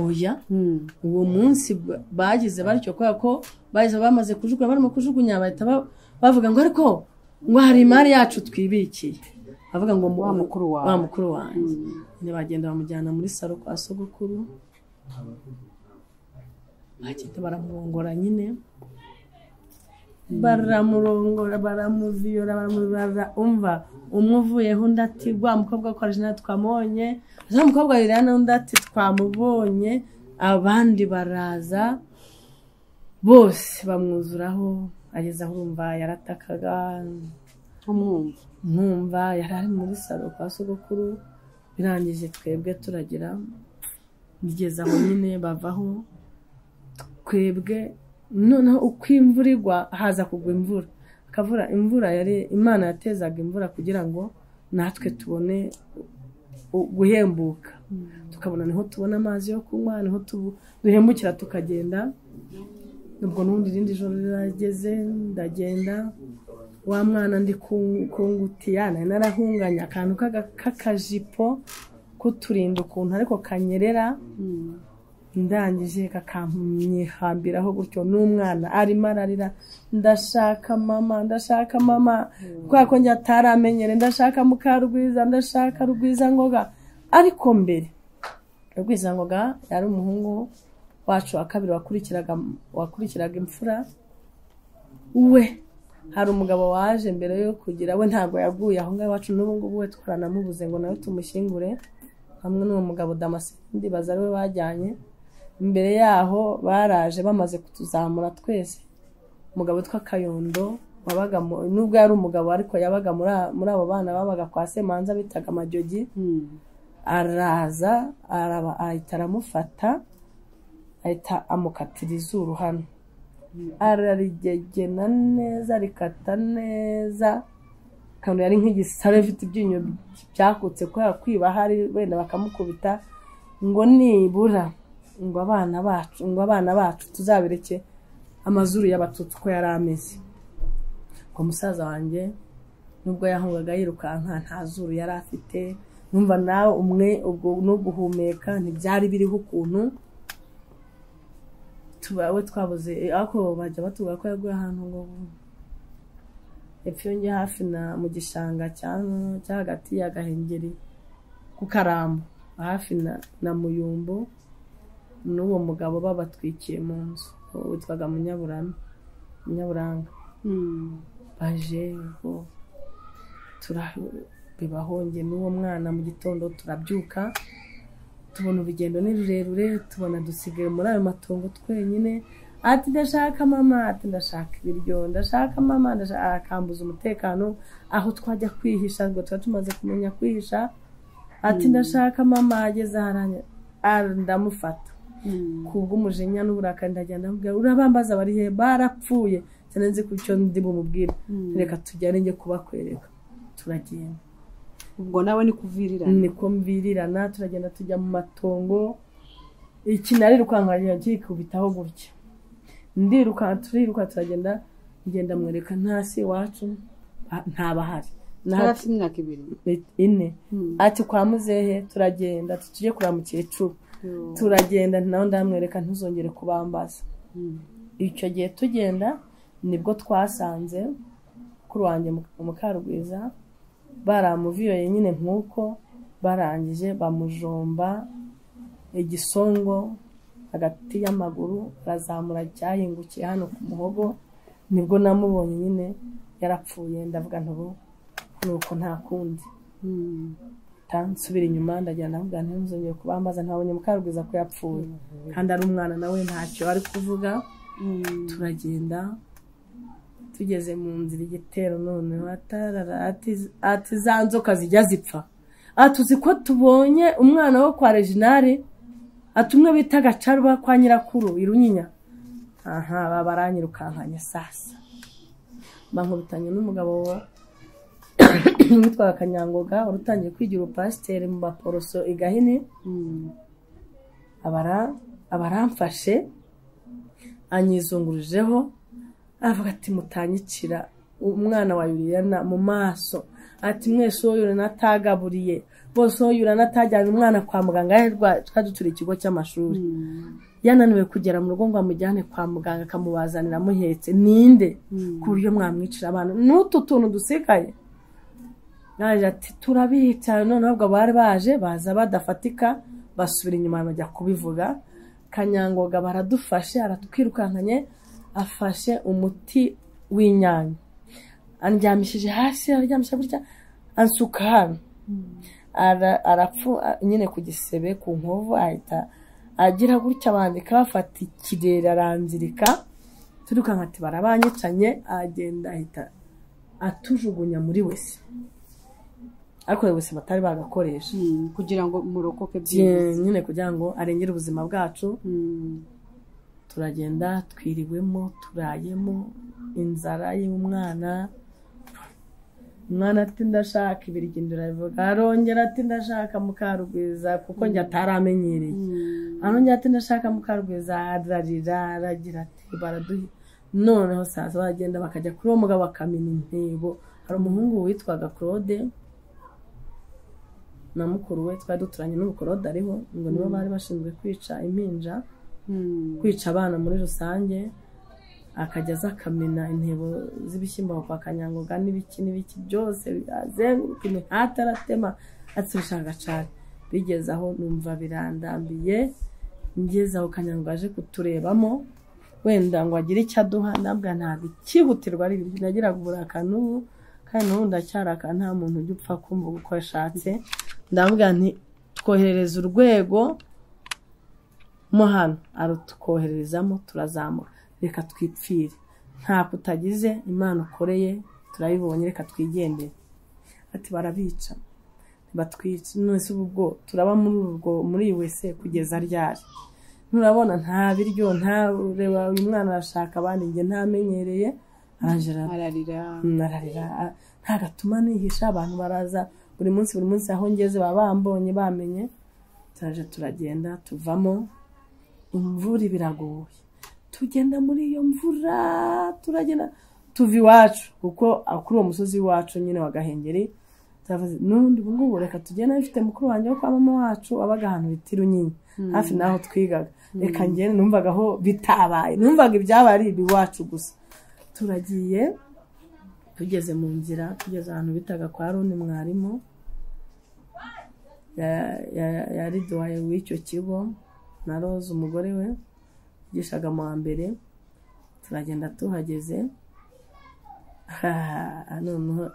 oya Mm. uwo munsi ba- bagize batyo kubera ko bagize bamaze kujugunya barimo kujugunya bahita ba- bavuga ngo ariko ngo hari imari yacu twibikiye bavuga ngo mu- Wa mukuru wawe. wa mukuru wanjye nyine bagenda bamujyana muri saro kwa sogokuru bagenda baramurongora nyine baramurongora baramuviyora baramubaza umva umwe uvuyeho undi ati rwa mukobwa ko arjina twamubonye za mukobwa liliana undi ati twamubonye abandi baraza bose bamwuzuraho ageze aho urumva yaratakaga umwumva nkumva yari ari muri salo kwa sogokuru birangije twebwe turagira bigeze aho nyine bavaho twebwe noneho uko imvura igwa haza kugwa imvura akavura imvura yari imana yatezaga imvura kugira ngo natwe tubone u- guhembuka tukabona niho tubona amazi yo kunywa niho tubu- duhembukira tukagenda ubwo n'ubundi irindi joro rirageze ndagenda wa mwana ndi ku ku ngutiya nari narahunganye akantu k'aga- k'akajipo k'uturinda ukuntu ariko kanyerera ndangije kakampihambiraho gutyo n'umwana arimo ararira ndashaka mama ndashaka mama kubera ko njye ataramenyere ndashaka mukarugwiza ndashaka rugwiza ngoga ariko mbere rugwiza ngoga yari umuhungu wacu wa kabiri wakurikiraga wakurikiraga imfura we hari umugabo waje mbere yo kugira we ntabwo yaguye aho ngaho iwacu n'ubu ngubu we twaranamubuze ngo nawe tumushyingure hamwe n'uwo mugabo damascene baza ari we bajyanye imbere yaho baraje bamaze kutuzamura twese umugabo witwa kayondo wabaga mu- nubwo yari umugabo ariko yabaga muri a- muri abo bana babaga kwa semanza bitaga amajogi araza araba- ahita aramufata ahita amukatira izuru hano ararigegena neza rikata neza akantu yari nk'igisare afite ibyinyo byakutse kubera kwiba hari wenda bakamukubita ngo nibura ngo abana bacu ngo abana bacu tuzabireke amazuru y'abatutsi uko yari ameze ngo musaza wanjye nubwo yahungaga yirukanka nta zuru yari afite numva nawe umwe ubwo no guhumeka ntibyari biriho ukuntu tubawe twabuze ariko bajya batubwira ko yaguye ahantu ngo epfo yongeye hafi na mu gishanga cya cya hagati ya gahengeri ku karambo hafi na na muyumbu n'uwo mugabo babatwikiye mu nzu uwo witwaga munyaburama munyaburanga baje ngo tura- bibahonge n'uwo mwana mu gitondo turabyuka tubona urugendo ni rurerure tubona dusigaye muri ayo matongo twenyine ati ndashaka mama ati ndashaka ibiryo ndashaka mama ndashaka akambuza umutekano aho twajya kwihisha ngo tuba tumaze kumenya kwihisha ati ndashaka mama ageze aharanya ndamufata kubw'umujinya n'uburakari ndagenda ndamubwira urabambaza bari he barapfuye cyane nzi ko icyo ndi bumubwire reka tujyane njye kubakwereka turagenda ubwo nawe ni kuvirirana niko mbirirana turagenda tujya mu matongo ikinari rukankanya kikubitaho gutya ndiruka turiruka turagenda ngenda mwereka ntasi iwacu ha- ntabahari yari Naho- afite imyaka ibiri ine ati kwa muzehe turagenda tujye kureba mukecuru turagenda nawe ndamwereka ntuzongere kubambaza icyo gihe tugenda nibwo twasanze kuri wanjye mukarugwiza baramuviyoye nyine nk'uko barangije bamujomba igisongo hagati y'amaguru arazamura cyahingukiye hano ku muhogo nibwo namubonye nyine yarapfuye ndavuga ntubu nuko nta kundi nsubira inyuma ndagenda ndavuga ntuzongere kubambaza ntabonye mukarugwiza ko yapfuye kandi ari umwana nawe ntacyo ari kuvuga turagenda tugeze mu nzira igitero noneho atarara ati- ati za nzoka zijya zipfa atuzi ko tubonye umwana wo kwa reginari atumwe bita gacarwa kwa nyirakuru irunyinya aha baba baranyirukankanye sasa bankubitanye n'umugabo wa witwaga kanyangoga wari utangiye kwigira ubupasiteri mu baporoso i gahini abara- abaramfashe anyizungurijeho aravuga ati mutanyicira umwana wa yuriyana mu maso ati mwese uwo yuriyana atagaburiye bose uwo yuriyana atajyanye umwana kwa muganga yari rwa- twari turi ikigo cy'amashuri yananiwe kugera mu rugo ngo amujyane kwa muganga akamubazanira amuhetse ninde ku buryo mwamwicira abantu n'utu tuntu dusigaye naje ati turabica noneho ubwo bari baje baza badafatika basubira inyuma bajya kubivuga kanyangoga baradufashe aratwirukankanye afashe umuti w'inyanya andyamishije hasi aryamishije gutya ansuka hano Ara- arapfu a- nyine ku gisebe ku nkovu ahita agira gutya bandika bafata ikirere aranzirika turirukanka ati barabanyicanye agenda ahita atujugunya muri wese ariko ayo wese batari bagakoresha kugira ngo murokoke Ye- byiza nyine kugira ngo arengere ubuzima bwacu Mm. turagenda twiriwemo turayemo inzara y'umwana umwana ati ndashaka ibiryo ndirabivuga arongera ati ndashaka mukarugwiza kuko njye ataramenyereye arongera ati ndashaka mukarugwiza ararira aragira ati baraduhi noneho saza bagenda bakajya kuri uwo mugabo bakamena intebo hari umuhungu witwaga claude na mukuru we twari duturanye n'ubukorode ariho ngo nibo bari bashinzwe kwica impinja kwica abana muri rusange akajya aza akamena intebo z'ibishyimbo bakanyangoga n'ibiki n'ibiki byose azenguruka imihati aratema atsurisha agacari bigeze aho numva birandambiye ngeze aho kanyango aje kuturebamo wenda ngo agire icyo aduha nabwo ntabwo ikihutirwa ari ibintu nagiraga uburakari n'ubu kandi n'ubu ndacyarakara nta muntu ujya upfa kumva uko ashatse ndavuga nti twoherereza urwego mo hano arutukohererezamo turazamuka reka twipfire nta kutagize imana ukoreye turayibonye reka twigendere ati barabica batwica none ubu ubwo turaba muri urwo muri iyi wese kugeza ryari nturabona nta biryo nta reba uyu mwana arashaka abandi njye ntamenyereye arangera ararira nararira nta gatuma nihisha abantu baraza buri munsi buri munsi aho ngeze baba bambonye bamenye turaje turagenda tuvamo imvura biragoye tugenda muri iyo mvura turagenda tuva iwacu kuko kuri uwo musozi w'iwacu nyine wa gahengeri turavuze n'ubundi ubu ngubu reka tugenda bifite mukuru wanjye wo kwa mama wacu wabaga ahantu bita irunyinya hafi n'aho twigaga reka ngende numvaga aho bitabaye numvaga ibyabaye ari ibiwacu gusa turagiye tugeze mu nzira tugeze ahantu bitaga kwa runi mwarimu yari duwaye w'icyo kigo na rose umugore we yigishaga mu wa mbere turagenda tuhageze noneho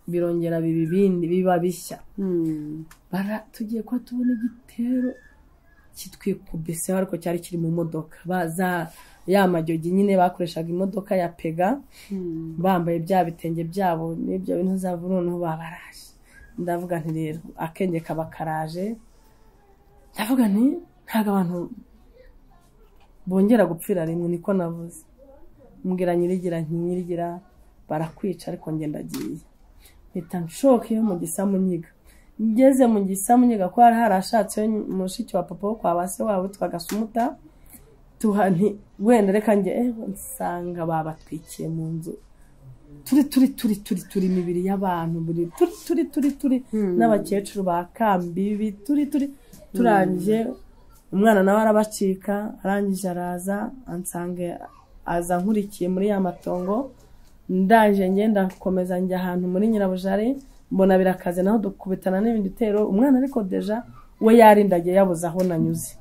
birongera biba ibindi biba bishya tugiye kuba tubona igitero kitwikubise ariko cyari kiri mu modoka baza ya majogi nyine bakoreshaga imodoka ya pega bambaye bya bitenge byabo n'ibyo bintu zava noneho babaraje ndavuga nti rero akenge kaba karaje ndavuga nti ntabwo abantu bongera gupfira rimwe niko navuze mbwira nyirigira nyirigira barakwica ariko ngenda agiye mpita nshoke yo mu gisamunyiga ngeze mu gisamunyiga ko hari harashatse mushiki wa papa wo kwa base wabo witwaga sumuta tuhani wenda reka njye nsanga babatwikiye mu nzu turi turi turi turi turi imibiri y'abantu buri turi turi turi turi n'abakecuru ba kambibi turi turi turangije umwana nawe arabacika arangije araza ansanga aza nkurikiye muri ya matongo ndaje ngenda gukomeza njya ahantu muri nyirabujare mbona birakaze naho dukubitana n'ibindi bitero umwana ariko deja we yarindagiye yabuze aho nanyuze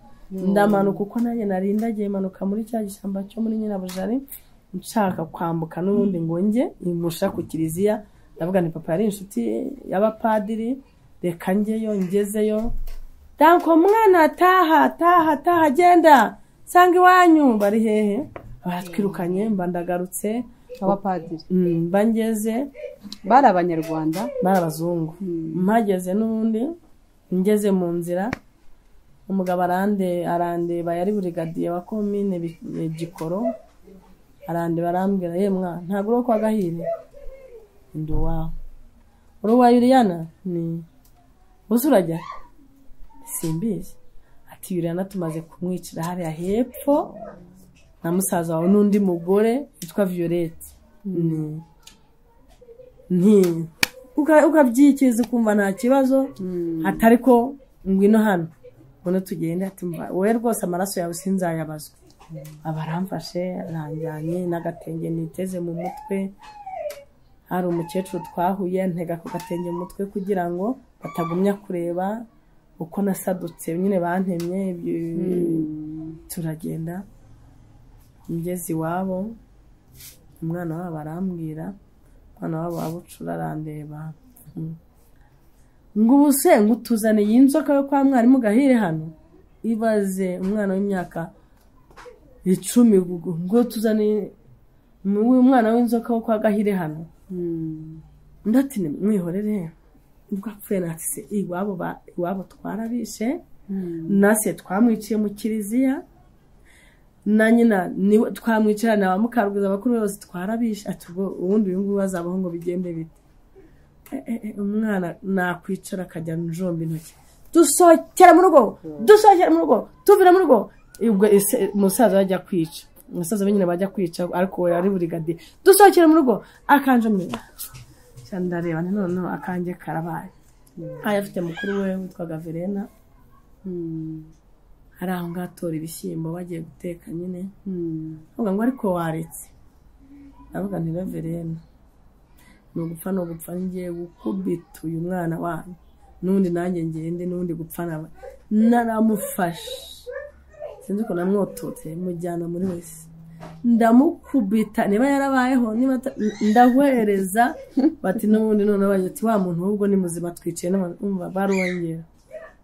ndamanuka uko nanjye narindagiye manuka muri cya gishyamba cyo muri nyirabujare nshaka kwambuka n'ubundi ngo njye imusha ku kiliziya ndavuga ni papa yari inshuti y'abapadiri reka njyeyo ngezeyo danko umwana taha taha taha genda sanga iwanyu bari hehe batwirukanye mba ndagarutse abapadiri mba ngeze bari abanyarwanda bari abazungu mpageze n'ubundi ngeze mu nzira umugabo arande arandeba yari burigadiye wa komine gikoro arandeba arambwira ye mwa ntabwo uri uwo kwa gahire ndi uwawe uri uwa yuriyana ni uzi urajya simbizi ati yuriyana tumaze kumwicira hariya hepfo na musaza wawe n'undi mugore witwa violette ukabyikiza ukumva nta kibazo atari ko ngwino hano ubona tugenda wowe rwose amaraso yawe sinzayabazwe abaramfashe aranjyanye n'agatenge niteze mu mutwe hari umukecuru twahuye ntega ku gatenge mu mutwe kugira ngo batagumya kureba uko nasadutse nyine bantemye turagenda ngeze iwabo umwana wabo arambwira umwana wabo wabucura arandeba ngo ubu se ngo utuzane iyi nzoka yo kwa mwarimu gahire hano ibaze umwana w'imyaka icumi ngo tuzane umwana w'inzoka wo kwa gahire hano ndatine mwihorere ubwo apfuye natse iwabo iwabo twarabishe nase twamwiciye mu kiliziya na nyina niwe twamwicarana ba mukarugwiza abakuru bose twarabishe ati ubwo ubundi uyu nguyu azabaho ngo bigende bite umwana nakwicara akajya njomba intoki dusohokera mu rugo dusohokera mu rugo tuvira mu rugo ubwo musaza yajya kwica umusaza we nyine bajya kwica ariko we ari burigadiye dusohokere mu rugo akanjamira cyane ndareba nti noneho akange karabaye ntayo afite mukuru we witwaga verena hari aho ngaho atora ibishyimbo bagiye guteka nyine avuga ngo ariko waretse ndavuga nti rero verena ni ugupfa ni ugupfa ngiye gukubita uyu mwana wanyu n'undi nanjye ngende n'undi gupfa nawe naramufashe sinzi ukuntu namwototse mujyana muri wese ndamukubita niba yarabayeho niba ata- ndahwereza bati n'ubundi none bagira ati wa muntu ahubwo ni muzima twicaye n'umva barongera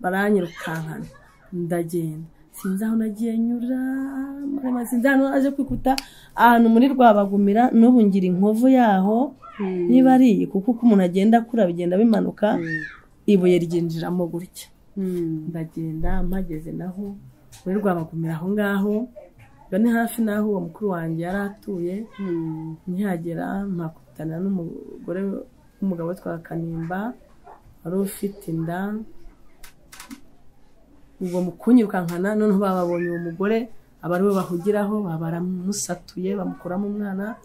baranyirukankana ndagenda sinzi aho nagiye nyura marema, sinzi ahantu aje kwikuta ahantu muri rwabagumira n'ubu ngira inkovu yaho niba ari iyi kuko uko umuntu agenda akura bigenda bimanuka ibuye ryinjiramo gutya ndagenda mpageze naho muri rwabagumira aho ngaho ngo ni hafi n'aho uwo mukuru wanjye yari atuye nkihagera mpakutana n'umugore w'umugabo witwa kanimba wari ufite inda ubwo mu kunyirukankana noneho bababonye uwo mugore aba ari we bahugiraho baba baramusatuye bamukuramo umwana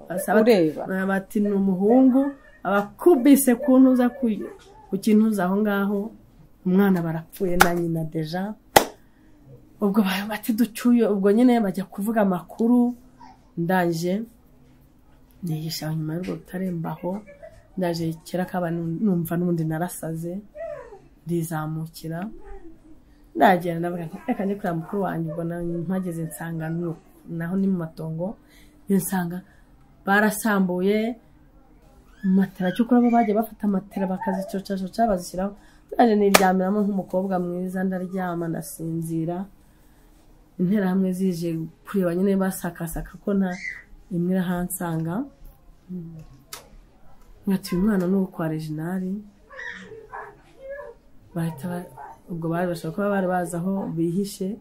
Asaba- ureba bati ni umuhungu abakubise ku ntuza ku- ku kintuza aho ngaho umwana barapfuye na nyina deja ubwo ba- bati ducuye ubwo nyine bajya kuvuga amakuru ndaje nihisha nyuma y'urwo rutare mbaho ndaje kera kaba numva n'ubundi narasaze ndizamukira ndagenda ndavuga nti reka njye kureba mukuru wanjye ubwo na- mpageze nsanga ni uku." naho ni mu matongo njye nsanga barasambuye matera cyokora bo bajya bafata matera bakazicocacoca bazishyiraho nanjye niryamiramo nk'umukobwa mwiza ndaryama ndasinzira interahamwe zije kureba nyine basakasaka ko nta imwe irahansanga nkati uyu mwana ni uwo kwa reginari bahita ba- ubwo bari bashobora kuba bari bazi aho bihishe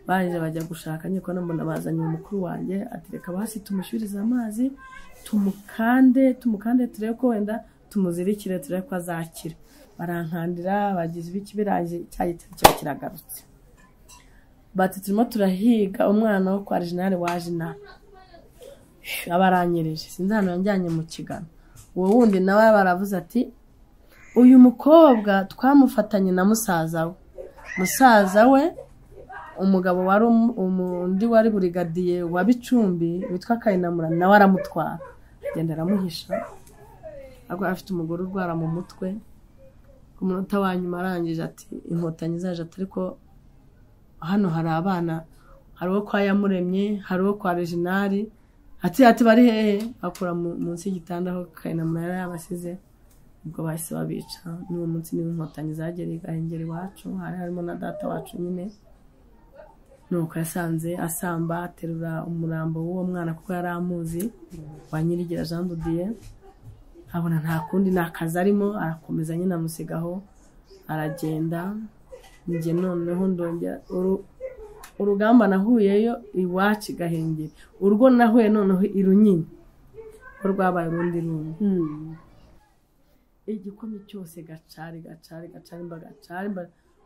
baje bajya gushaka nyiko mbona bazanye uwo mukuru wanjye ati reka basi tumushyurize amazi tumukande tumukande turebe ko wenda tumuzirikire turebe ko azakira barankandira bagize ibiki biraje cya gitero kiba kiragarutse bati turimo turahiga umwana wo kwa reginari waje inaha aba aranyereje sinzi ahantu yanjyanye mu kigano uwo wundi nawe baravuze ati uyu mukobwa twamufatanye na musaza we musaza we umugabo wari umu- umu- undi wari burigadiye wa bicumbi witwa kayinamura nawe aramutwara agenda aramuhisha ariko afite umugore urwara mu mutwe ku munota wa nyuma arangije ati inkotanyi zaje ati ariko hano hari abana hari uwo kwa yamuremye hari uwo kwa reginari ati ati bari hehe akura mu- munsi y'igitanda aho kayinamura yari yabasize ubwo bahise babica n'uwo munsi niwo inkotanyi zagereye gahengera iwacu hari harimo na data wacu nyine nuko yasanze asamba aterura umurambo w'uwo mwana kuko yari amuzi wa nyirigira jean dudiye abona nta kundi nta kazi arimo arakomeza nyine amusigaho aragenda njye noneho ndongera uru- urugamba nahuyeyo iwacu i gahengeri urwo nahuye noneho i runyinya ko rwabaye urundi rumwe igikomye cyose gacari gacari gacari mba gacari mba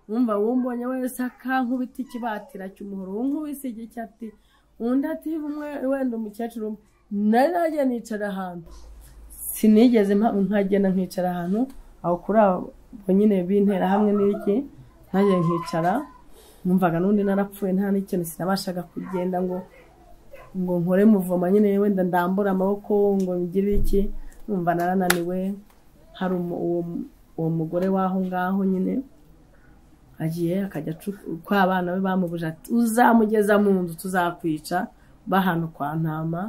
wumva wumbonye wese akankubita ikibatira cy'umuhoro unkubise igicyati undi ati umwe wenda umukecuru umwe." nari najya nicara ahantu sinigeze mpa- nkagenda nkicara ahantu aho kuri abo nyine bintera hamwe n'iki najya nkicara numvaga n'undi narapfuye nta n'ikintu sinabashaga kugenda ngo ngo nkore muvoma nyine wenda ndambure amaboko ngo ngire iki numva narananiwe hari umu- uwo uwo mugore w'aho ngaho nyine agiye akajya acu- uko abana be bamubuje ati uzamugeza mu nzu tuzakwica bahano kwa ntama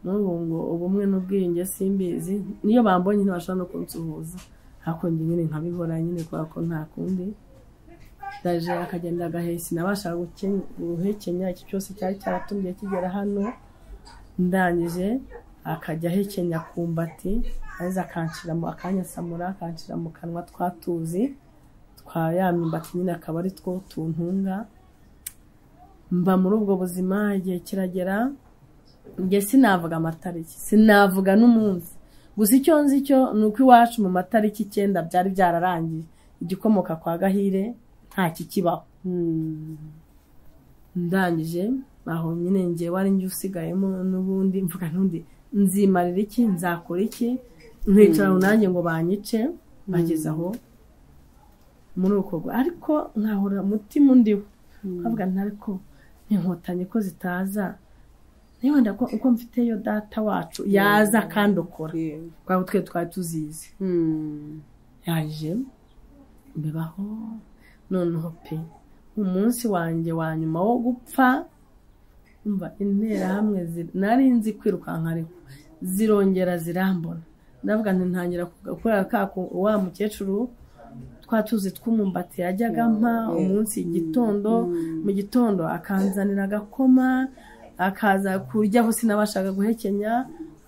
n'ubu ngo ubumwe n'ubwiyunge simbizi niyo bambonye ntibashobora no kunsuhuza hakonje nyine nkabihora nyine kubera ko nta kundi ndaje akagenda agahesi nabasha guke- guhekenya iki cyose cyari cyaratumye kigera hano ndangije akajya ahekenya kumbati maze akanshyira mu akanyasamura akanshyira mu kanwa twatuzi twa ya myumbati nyine akaba ari two tuntunga mba muri ubwo buzima igihe kiragera njye sinavuga amatariki sinavuga n'umunsi gusa icyo nzi cyo ni uko iwacu mu matariki icyenda byari byararangiye igikomoka kwa gahire nta kikibaho ndangije aho nyine njye wari njye usigayemo n'ubundi mvuga n'undi nzimarira iki nzakora iki nkicara aho nanjye ngo banyice bageze aho muri uko gu- ariko nkahora umutima undiho nkavuga nti ariko inkotanyi ko zitaza niba wenda ko uko mfiteyo data wacu yaza kandi ukora kubera ko twe twari tuzizi yaje bibaho noneho pe umunsi wanjye wa nyuma wo gupfa umva interahamwe ziri- nari nzi kwirukanka ariko zirongera zirambona ndavuga nti ntangira gukorera ka ku- wa mukecuru twa tuzi tw'umumbati yajyaga ampa umunsi igitondo mu gitondo akanzanira agakoma akaza kuryaho sinabashaga guhekenya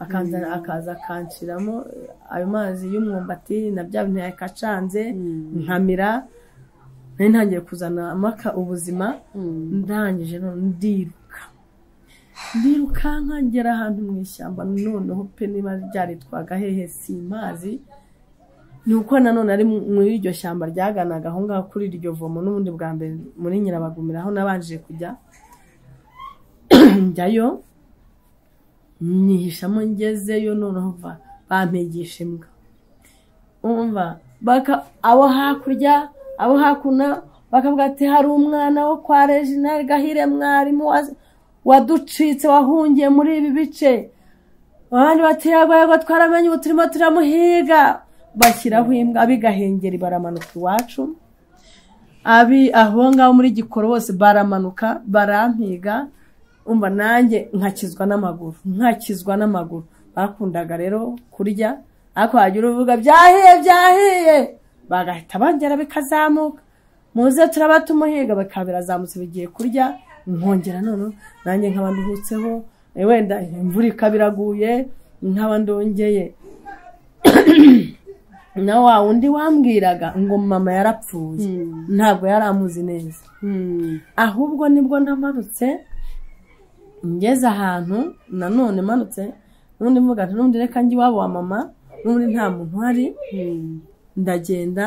akaza akaza akanshyiramo ayo mazi y'umwumbati na bya bintu yakacanze nkamira nari ntangiye kuzana amaka ubuzima ndangije none ndiruka ndirukanka ngera ahantu mu ishyamba noneho pe niba ryaritwaga hehe simazi ni uko nanone ari mu- muri iryo shyamba ryaganaga aho ngaho kuri iryo vomo n'ubundi bwa mbere muri nyirabagumira aho nabanje kujya njyayo nyihishamo ngezeyo noneho va bampigisha imbwa umva baka abo hakurya abo hakuno bakavuga ati hari umwana wo kwa Reginald Gahire mwarimu wa- waducitse wahungiye muri ibi bice abandi bati yego yego twaramenye ubu turimo turamuhiga bashyiraho imbwa ab'igahengeri baramanuka iwacu abi aho ngaho muri gikoro bose baramanuka barampiga umva nanjye nkakizwa n'amaguru nkakizwa n'amaguru bakundaga rero kurya ariko wagira uvuga byahiye byahiye bagahita bongera bikazamuka muze turaba tumuhiga bikaba birazamutse bigiye kurya nkongera noneho nanjye nkaba nduhutseho eh, wenda imvura ikaba iraguye nkaba ndongeye na wa wundi wambwiraga ngo mama yarapfuye ntabwo yari amuzi neza ahubwo nibwo namanutse ngeze ahantu nanone manutse n'ubundi mvuga nti n'ubundi reka njye iwabo wa mama n'ubundi nta muntu uhari ndagenda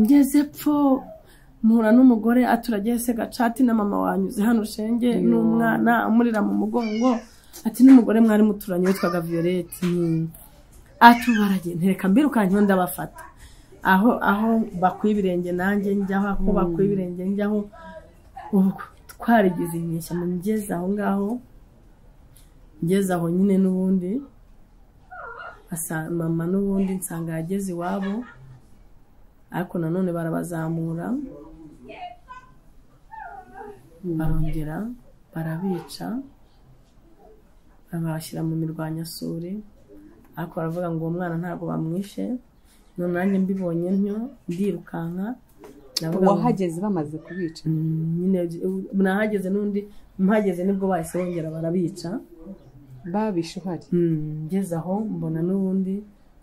ngeze pfo mpura n'umugore aturagiye se gacati na mama wanyuze hano shenge n'umwana amurira mu mugongo ati n'umugore mwari muturanye witwaga violette Nyimba." ati "Ubu baragenda reka mbirukankeho ndabafata aho aho bakuye ibirenge nanjye njyaho ako bakuye ibirenge njyaho ubwo twarigize inyeshyamba ngeze aho ngaho ngeze aho nyine n'ubundi asa- mama n'ubundi nsanga yageze iwabo ariko nanone barabazamura barongera barabica babashyira mu mirwanyasuri ariko baravuga ngo uwo mwana ntabwo bamwishe none nanjye mbibonye ntyo ndirukanka ndavuga ngo- wahageze bamaze kubica Mm, nyine ubu nahageze n'undi mpageze nibwo bahise bongera barabica babishe uhari Mm, ngeze aho mbona n'ubundi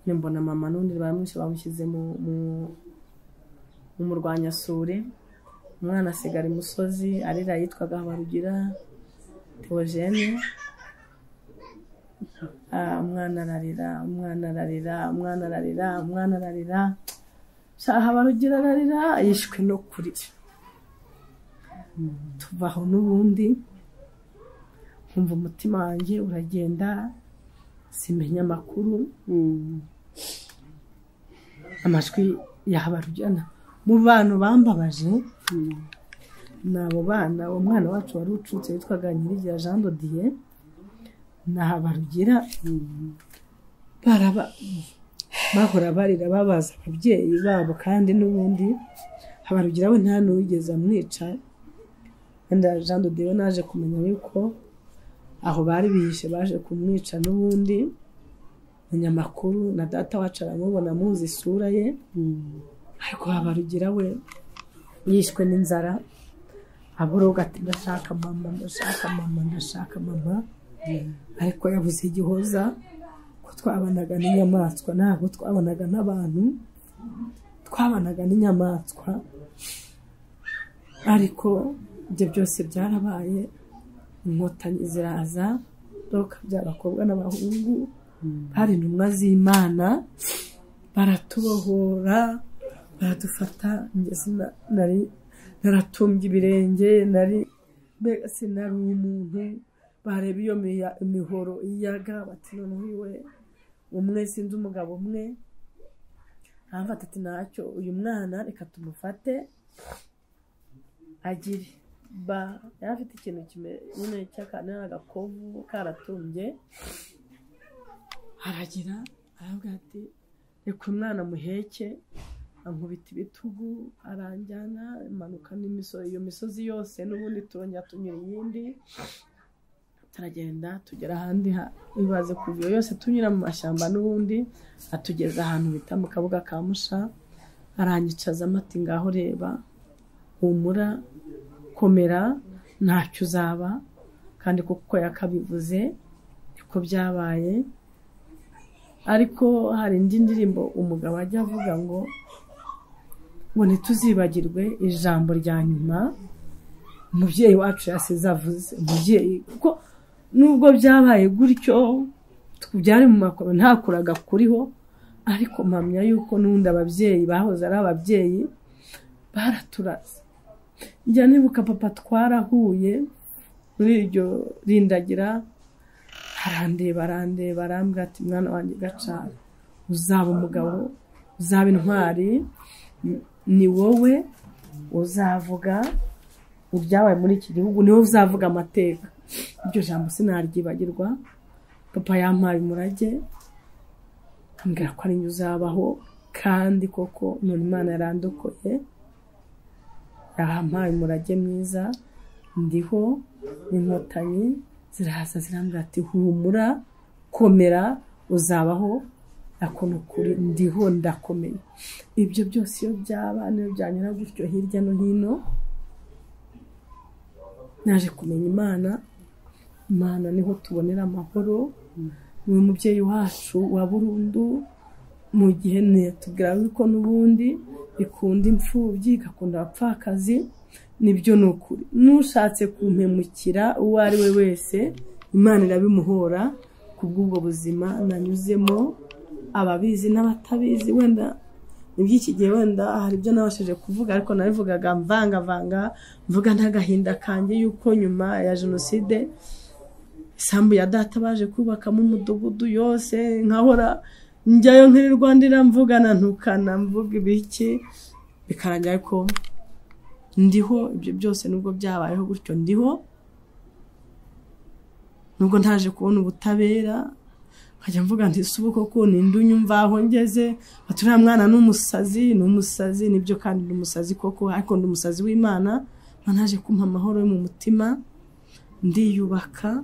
nyine mbona mama n'undi baramwishe bamushyize mu mu- mu murwanyasuri umwana asigara imusozi arira yitwaga habarugira teogene Ah, umwana ararira umwana ararira umwana ararira umwana ararira sha habarugira ararira yishwe no kurira tuva aho n'ubundi nkumva umutima wanjye uragenda simenya amakuru amajwi yabarujyana mu bantu bambabaje ni abo bana umwana wacu wari ucutse witwaga nyirigira jean dodiye ni habarugira baraba bahora barira babaza ababyeyi babo kandi n'ubundi habarugira we nta n'uwigeze amwica wenda jean dodiye we naje kumenya yuko aho bari bihishe baje kumwica n'ubundi umunyamakuru na data wacu aramubona amuzi isura ye ariko habarugira we yishwe n'inzara aboroga ati ndashaka mama ndashaka mama ndashaka mama ariko yabuze igihoza ko twabanaga n'inyamaswa ntabwo twabanaga n'abantu twabanaga n'inyamaswa ariko ibyo byose byarabaye inkotanyi ziraza roka by'abakobwa n'abahungu bari intumwa z'imana baratubohora baradufata ngeze na- nari naratumbye ibirenge nari mbega sinari umuntu bareba iyo miya- imihoro iyaga bati noneho iwe umwe sinzi umugabo umwe aramfata ati ntacyo uyu mwana reka tumufate agire ba yari afite ikintu kimeze nyine cy'akantu agakovu karatumbye aragira aravuga ati reka umwana muheke ankubita ibitugu aranjyana imanuka n'imisozi iyo misozi yose n'ubundi turongera tunyura iyindi turagenda tugera ahandi ha- ibaze kuva iyo yose tunyura mu mashyamba n'ubundi atugeza ahantu bita mu kabuga ka musha aranyicaza amati ngaho reba humura komera ntacyo uzaba kandi kuko yakabivuze niko byabaye ariko hari indi ndirimbo umugabo ajya avuga ngo ngo ntituzibagirwe ijambo rya nyuma umubyeyi wacu yasize avuze umubyeyi kuko nubwo byabaye gutyo byari mu makoro ntakuraga kuriho ariko mpamya yuko n'undi ababyeyi bahoze ari ababyeyi baraturaze njya nibuka papa twarahuye muri iryo rindagira arandeba arandeba arambwira ati mwana wanjye gacana uzaba umugabo uzaba intwari ni- ni wowe uzavuga ibyabaye muri iki gihugu ni wowe uzavuga amateka iryo jambo sinaryibagirwa papa yampaye umurage ambwira ko ari njye uzabaho kandi koko none imana yarandokoye yampaye umurage mwiza ndiho n'inkotanyi ziraza zirambwira ati humura komera uzabaho ako ni ukuri ndiho ndakomeye ibyo byose iyo byaba niyo byanyura gutyo hirya no hino naje kumenya imana imana niho tubonera amahoro ni umubyeyi wacu wa burundu mu gihe netubwira yuko n'ubundi ikunda imfubyi igakunda abapfakazi nibyo ni ukuri n'ushatse kumpemukira uwo ari we wese imana irabimuhora kubw'ubwo buzima nanyuzemo ababizi n'abatabizi wenda iby'iki gihe wenda hari ibyo nabashije kuvuga ariko nabivugaga mvangavanga mvuga ntagahinda kanjye yuko nyuma ya jenoside isambu ya data baje kubakamo umudugudu yose nkahora njyayo nkirirwa ndira mvugana ntukana mvuga ibiki bikarangira ko ndiho ibyo byose nubwo byabayeho gutyo ndiho nubwo ntaje kubona ubutabera nkajya mvuga nti si ubu koko ninde unyumva aho ngeze bati uriya mwana ni umusazi ni umusazi nibyo kandi ni umusazi koko ariko ni umusazi w'imana Imana naje kumpa amahoro yo mu mutima ndiyubaka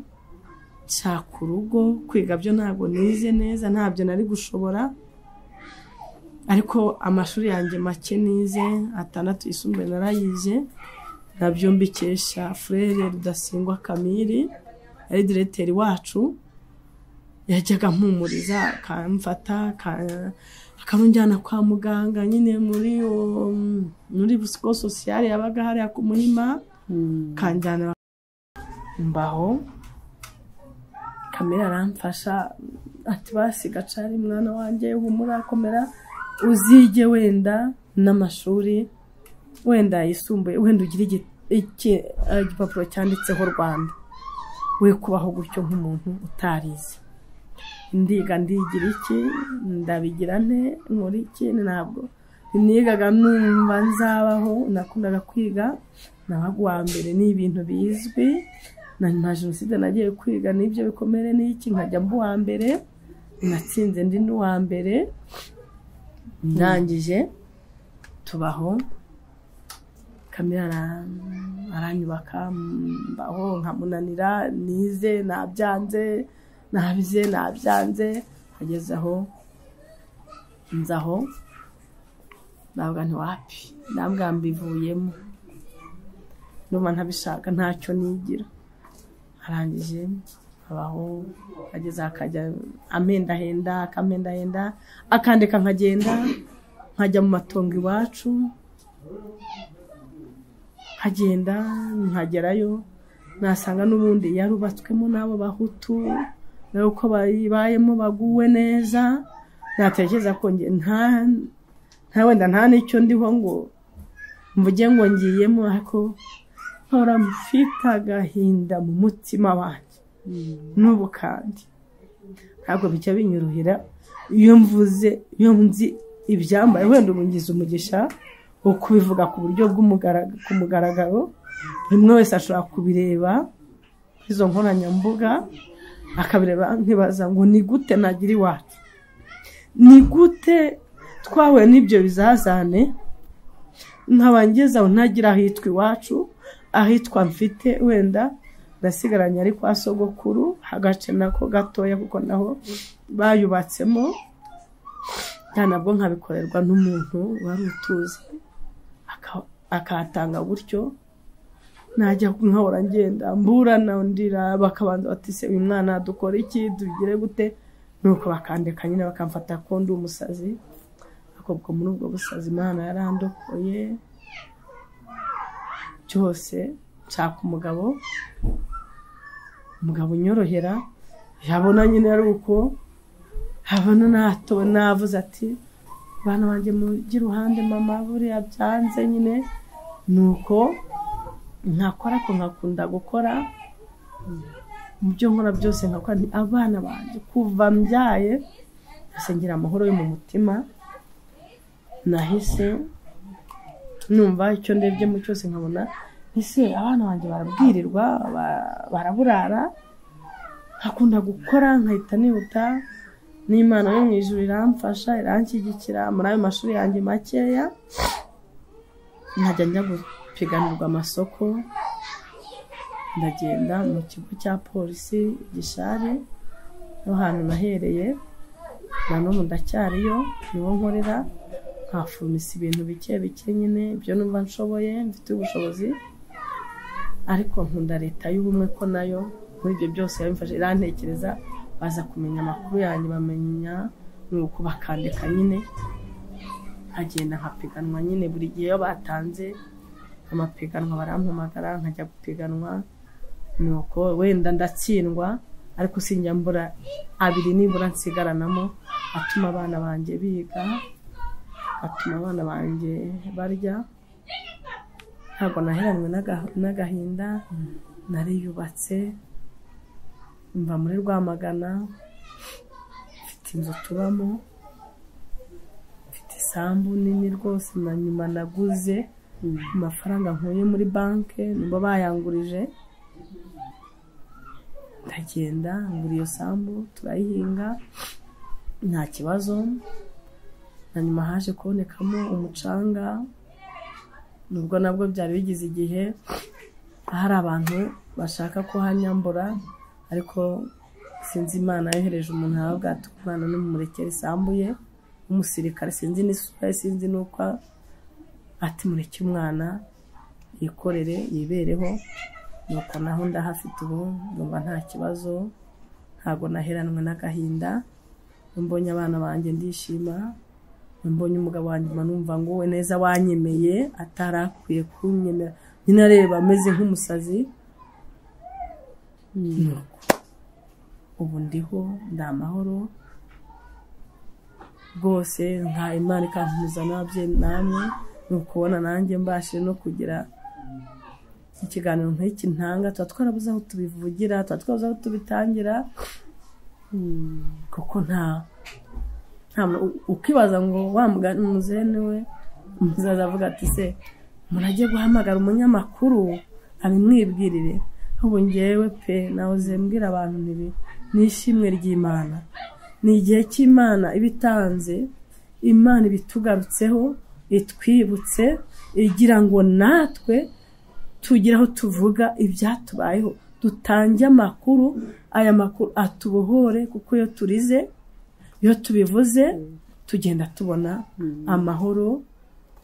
nshaka urugo kwiga byo ntabwo nize neza ntabyo nari gushobora ariko amashuri yanjye make nize atandatu yisumbuye narayize nabyo mbikesha furere rudasingwa kamiri ari diregiteri wacu yajyaga ampumuriza akamfata aka- akamujyana kwa muganga nyine muri uwo- muri busiko sosiyale yabaga hariya ku muhima kanjyana mbaho kamera aramfasha ati basi gacari mwana wanjye humura komera uzige wenda n'amashuri wenda yisumbuye wenda ugire igi- iki- eh, igipapuro cyanditseho rwanda we kubaho gutyo nk'umuntu utarize ndiga ndigira iki ndabigira nte nkora iki ntabwo nigaga numva nzabaho nakundaga kwiga nabaga uwa mbere ni ibintu bizwi na nta jenoside nagiye kwiga n'ibyo bikomere n'iki nkajya mba uwa mbere natsinze ndi n'uwa mbere ndangije tubaho kamera ara- aranyubaka mbaho nkamunanira nize nabyanze nabize nabyanze ageze aho nzaho ntabwo ntiwapi ntabwo mbivuyemo numva ntabishaka ntacyo nigira arangije abaho ageze akajya amendahenda akamendahenda akandeka nkagenda nkajya mu matongo iwacu nkagenda nkagerayo nasanga n'ubundi yarubatswemo n'abo bahutu nawe uko bayibayemo baguwe neza natekereza ko njye nta nta wenda nta n'icyo ndiho ngo mvuge ngo ngiyemo ariko mpora mfite agahinda mu mutima wanjye n'ubu kandi ntabwo bijya binyorohera iyo mvuze iyo nzi ibyambaye wenda umungiza umugisha wo kubivuga ku buryo bw'umugaraga- ku mugaragaro buri umwe wese ashobora kubireba kuri izo nkoranyambuga akabireba nkibaza ngo ni gute nagira iwacu ni gute twahuye n'ibyo bizazane ntabangeza aho ntagira ahitwa iwacu ahitwa mfite wenda ndasigaranye ari kwa sogokuru hagace nako gatoya kuko naho bayubatsemo nta nabwo nkabikorerwa n'umuntu wari utuzi aka- akatanga gutyo najya nkahora ngenda mburana ndira bakabanza bati se uyu mwana dukora iki tugire gute nuko bakandeka nyine bakamfata ko ndi umusazi ariko ubwo muri ubwo busazi imana yarandokoye byose nshaka umugabo umugabo unyorohera yabona nyine ari uko habona natowe navuze ati bana banjye mujye iruhande mama buriya byanze nyine ni uko nkakora ko nkakunda gukora mu byo nkora byose nkakora nti abana banjye kuva mbyaye ngasengera amahoro yo mu mutima nahise numva icyo ndebyemo cyose nkabona ese abana banjye barabwirirwa ba- baraburara nkakunda gukora nkahita nihuta n'imana yo mu ijuru iramfasha iranshyigikira muri ayo mashuri yanjye makeya nkajya njya gupiganirwa amasoko ndagenda mu kigo cya polisi gishari no hantu nahereye na n'ubu ndacyariyo niwo nkorera nkafumisa ibintu bike bike nyine ibyo numva nshoboye mfite ubushobozi ariko nkunda leta y'ubumwe ko nayo muri ibyo byose yabimfashe irantekereza baza kumenya amakuru yanjye bamenya ni uko bakandika nyine nkagenda nkapiganwa nyine buri gihe iyo batanze amapiganwa barampamagara nkajya gupiganwa ni uko wenda ndatsindwa ariko sinjya mbura abiri nibura nsigaranamo atuma abana banjye biga atuma abana banjye barya ntabwo naheranwe n'aga- n'agahinda nariyubatse mva muri rwamagana mfite inzu tubamo mfite isambu nini rwose na nyuma naguze ku mafaranga nkuye muri banki nibo bayangurije ndagenda ngura iyo sambu turayihinga nta kibazo na nyuma haje kubonekamo umucanga nubwo nabwo byari bigize igihe hari abantu bashaka kuhanyambura ariko sinzi imana yohereje umuntu aho bwatuka umwana n'umurekera isambu ye w'umusirikare sinzi n'isura ye sinzi n'uko ati mureke umwana yikorere yibereho nuko naho ndahafite ubu numva nta kibazo ntabwo naheranwe n'agahinda iyo mbonye abana banjye ndishima iyo mbonye umugabo wanjye mba numva ngo we neza wanyemeye atari akwiye kunyemera nyine areba ameze nk'umusazi Nuko. ubu ndiho ndi amahoro rwose nka imana ikankomeza n'ababyeyi namwe ni ukubona nanjye mbashije no kugira ikiganiro nk'iki ntanga tuba twarabuze aho tubivugira tuba twarabuze aho tubitangira kuko nta nta muntu- ukibaza ngo wa mugani umuzene we umuzaza avuga ati se murajye guhamagara umunyamakuru abimwibwirire ubu ngewe pe nawe zembwira abantu ntibi ni ishimwe ry'imana ni igihe cy'imana iba itanze imana ibitugarutseho itwibutse igira ngo natwe tugira aho tuvuga ibyatubayeho dutange amakuru aya makuru atubohore kuko iyo turize iyo tubivuze tugenda tubona amahoro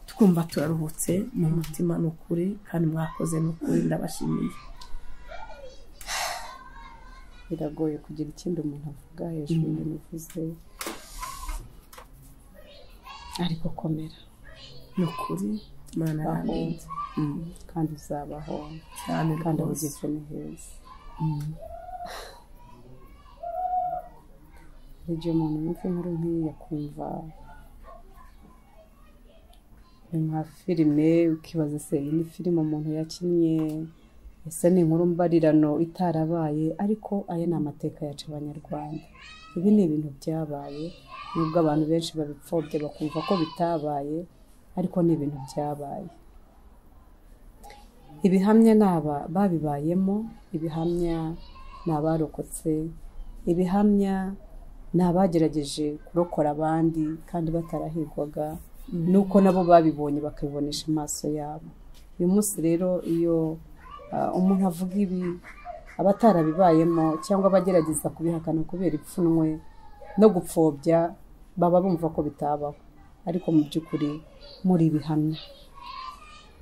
twumva turaruhutse mu mutima ni ukuri kandi mwakoze ni ukuri ndabashimiye biragoye kugira ikindi umuntu avuga hejuru y'ibintu uvuze ariko komera ni ukuri imana aho yandinze kandi uzabaho cyane kandi aho rwose ugeze ni heza hari igihe umuntu yumva inkuru nk'iyi akumva ni nka filime ukibaza se iyi ni filime umuntu yakinnye ese ni inkuru mbarirano itarabaye ariko aya ni amateka yacu abanyarwanda ibi ni ibintu byabaye nubwo abantu benshi babipfobya bakumva ko bitabaye ariko ni ibintu byabaye ibihamya ni aba babibayemo ibihamya ni abarokotse ibihamya ni abagerageje kurokora abandi kandi batarahigwaga nuko nabo babibonye bakabibonesha amaso yabo uyu munsi rero iyo ah, umuntu avuga ibi abatarabibayemo cyangwa abagerageza kubihakana kubera ipfunwe no gupfobya baba bumva ko bitabaho ariko mu by'ukuri muri ibihamya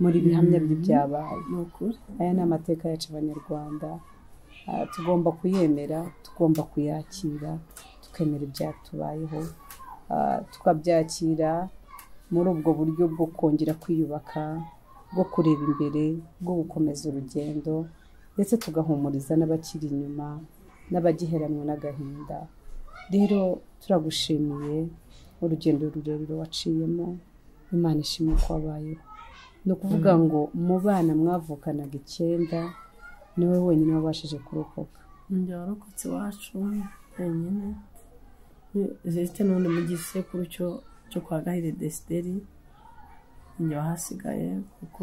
muri ibihamya by'ibyabaye ni ukuri aya ni amateka yacu abanyarwanda Ah, tugomba kuyemera tugomba kuyakira tukemera ibyatubayeho Ah, tukabyakira muri ubwo buryo bwo kongera kwiyubaka bwo kureba imbere bwo gukomeza urugendo ndetse tugahumuriza n'abakiri inyuma n'abagiheranwe n'agahinda rero turagushimiye urugendo rurerure waciyemo imana ishimwe ko wabayeho ni ukuvuga ngo mu bana mwavukanaga icyenda niwe wenyine wabashije kurokoka njye warokotse iwacu wenyine zifite n'undi mu gisekuru cyo cyo kwa gahire desideri njye wahasigaye kuko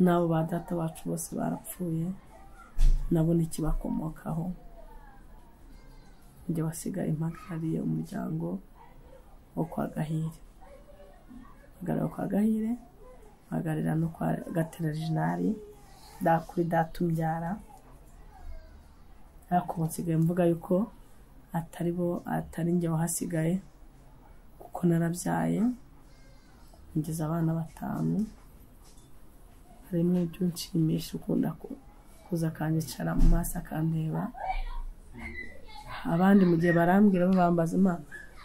n'abo ba data bacu bose barapfuye nabo n'ikibakomokaho njye wasigaye mpagarariye umuryango wo kwa gahire mpagarariye kwa gahire mpagararira no kwa gaterajinari dakuri datumbyara ariko ubu nsigaye mvuga yuko atari bo atari njye wahasigaye kuko narabyaye ngeze abana batanu harimo ibyo unshimisha ukunda ku- kuza akanyicara mu maso akandeba abandi mu gihe barambwira bo bambaza "Ma,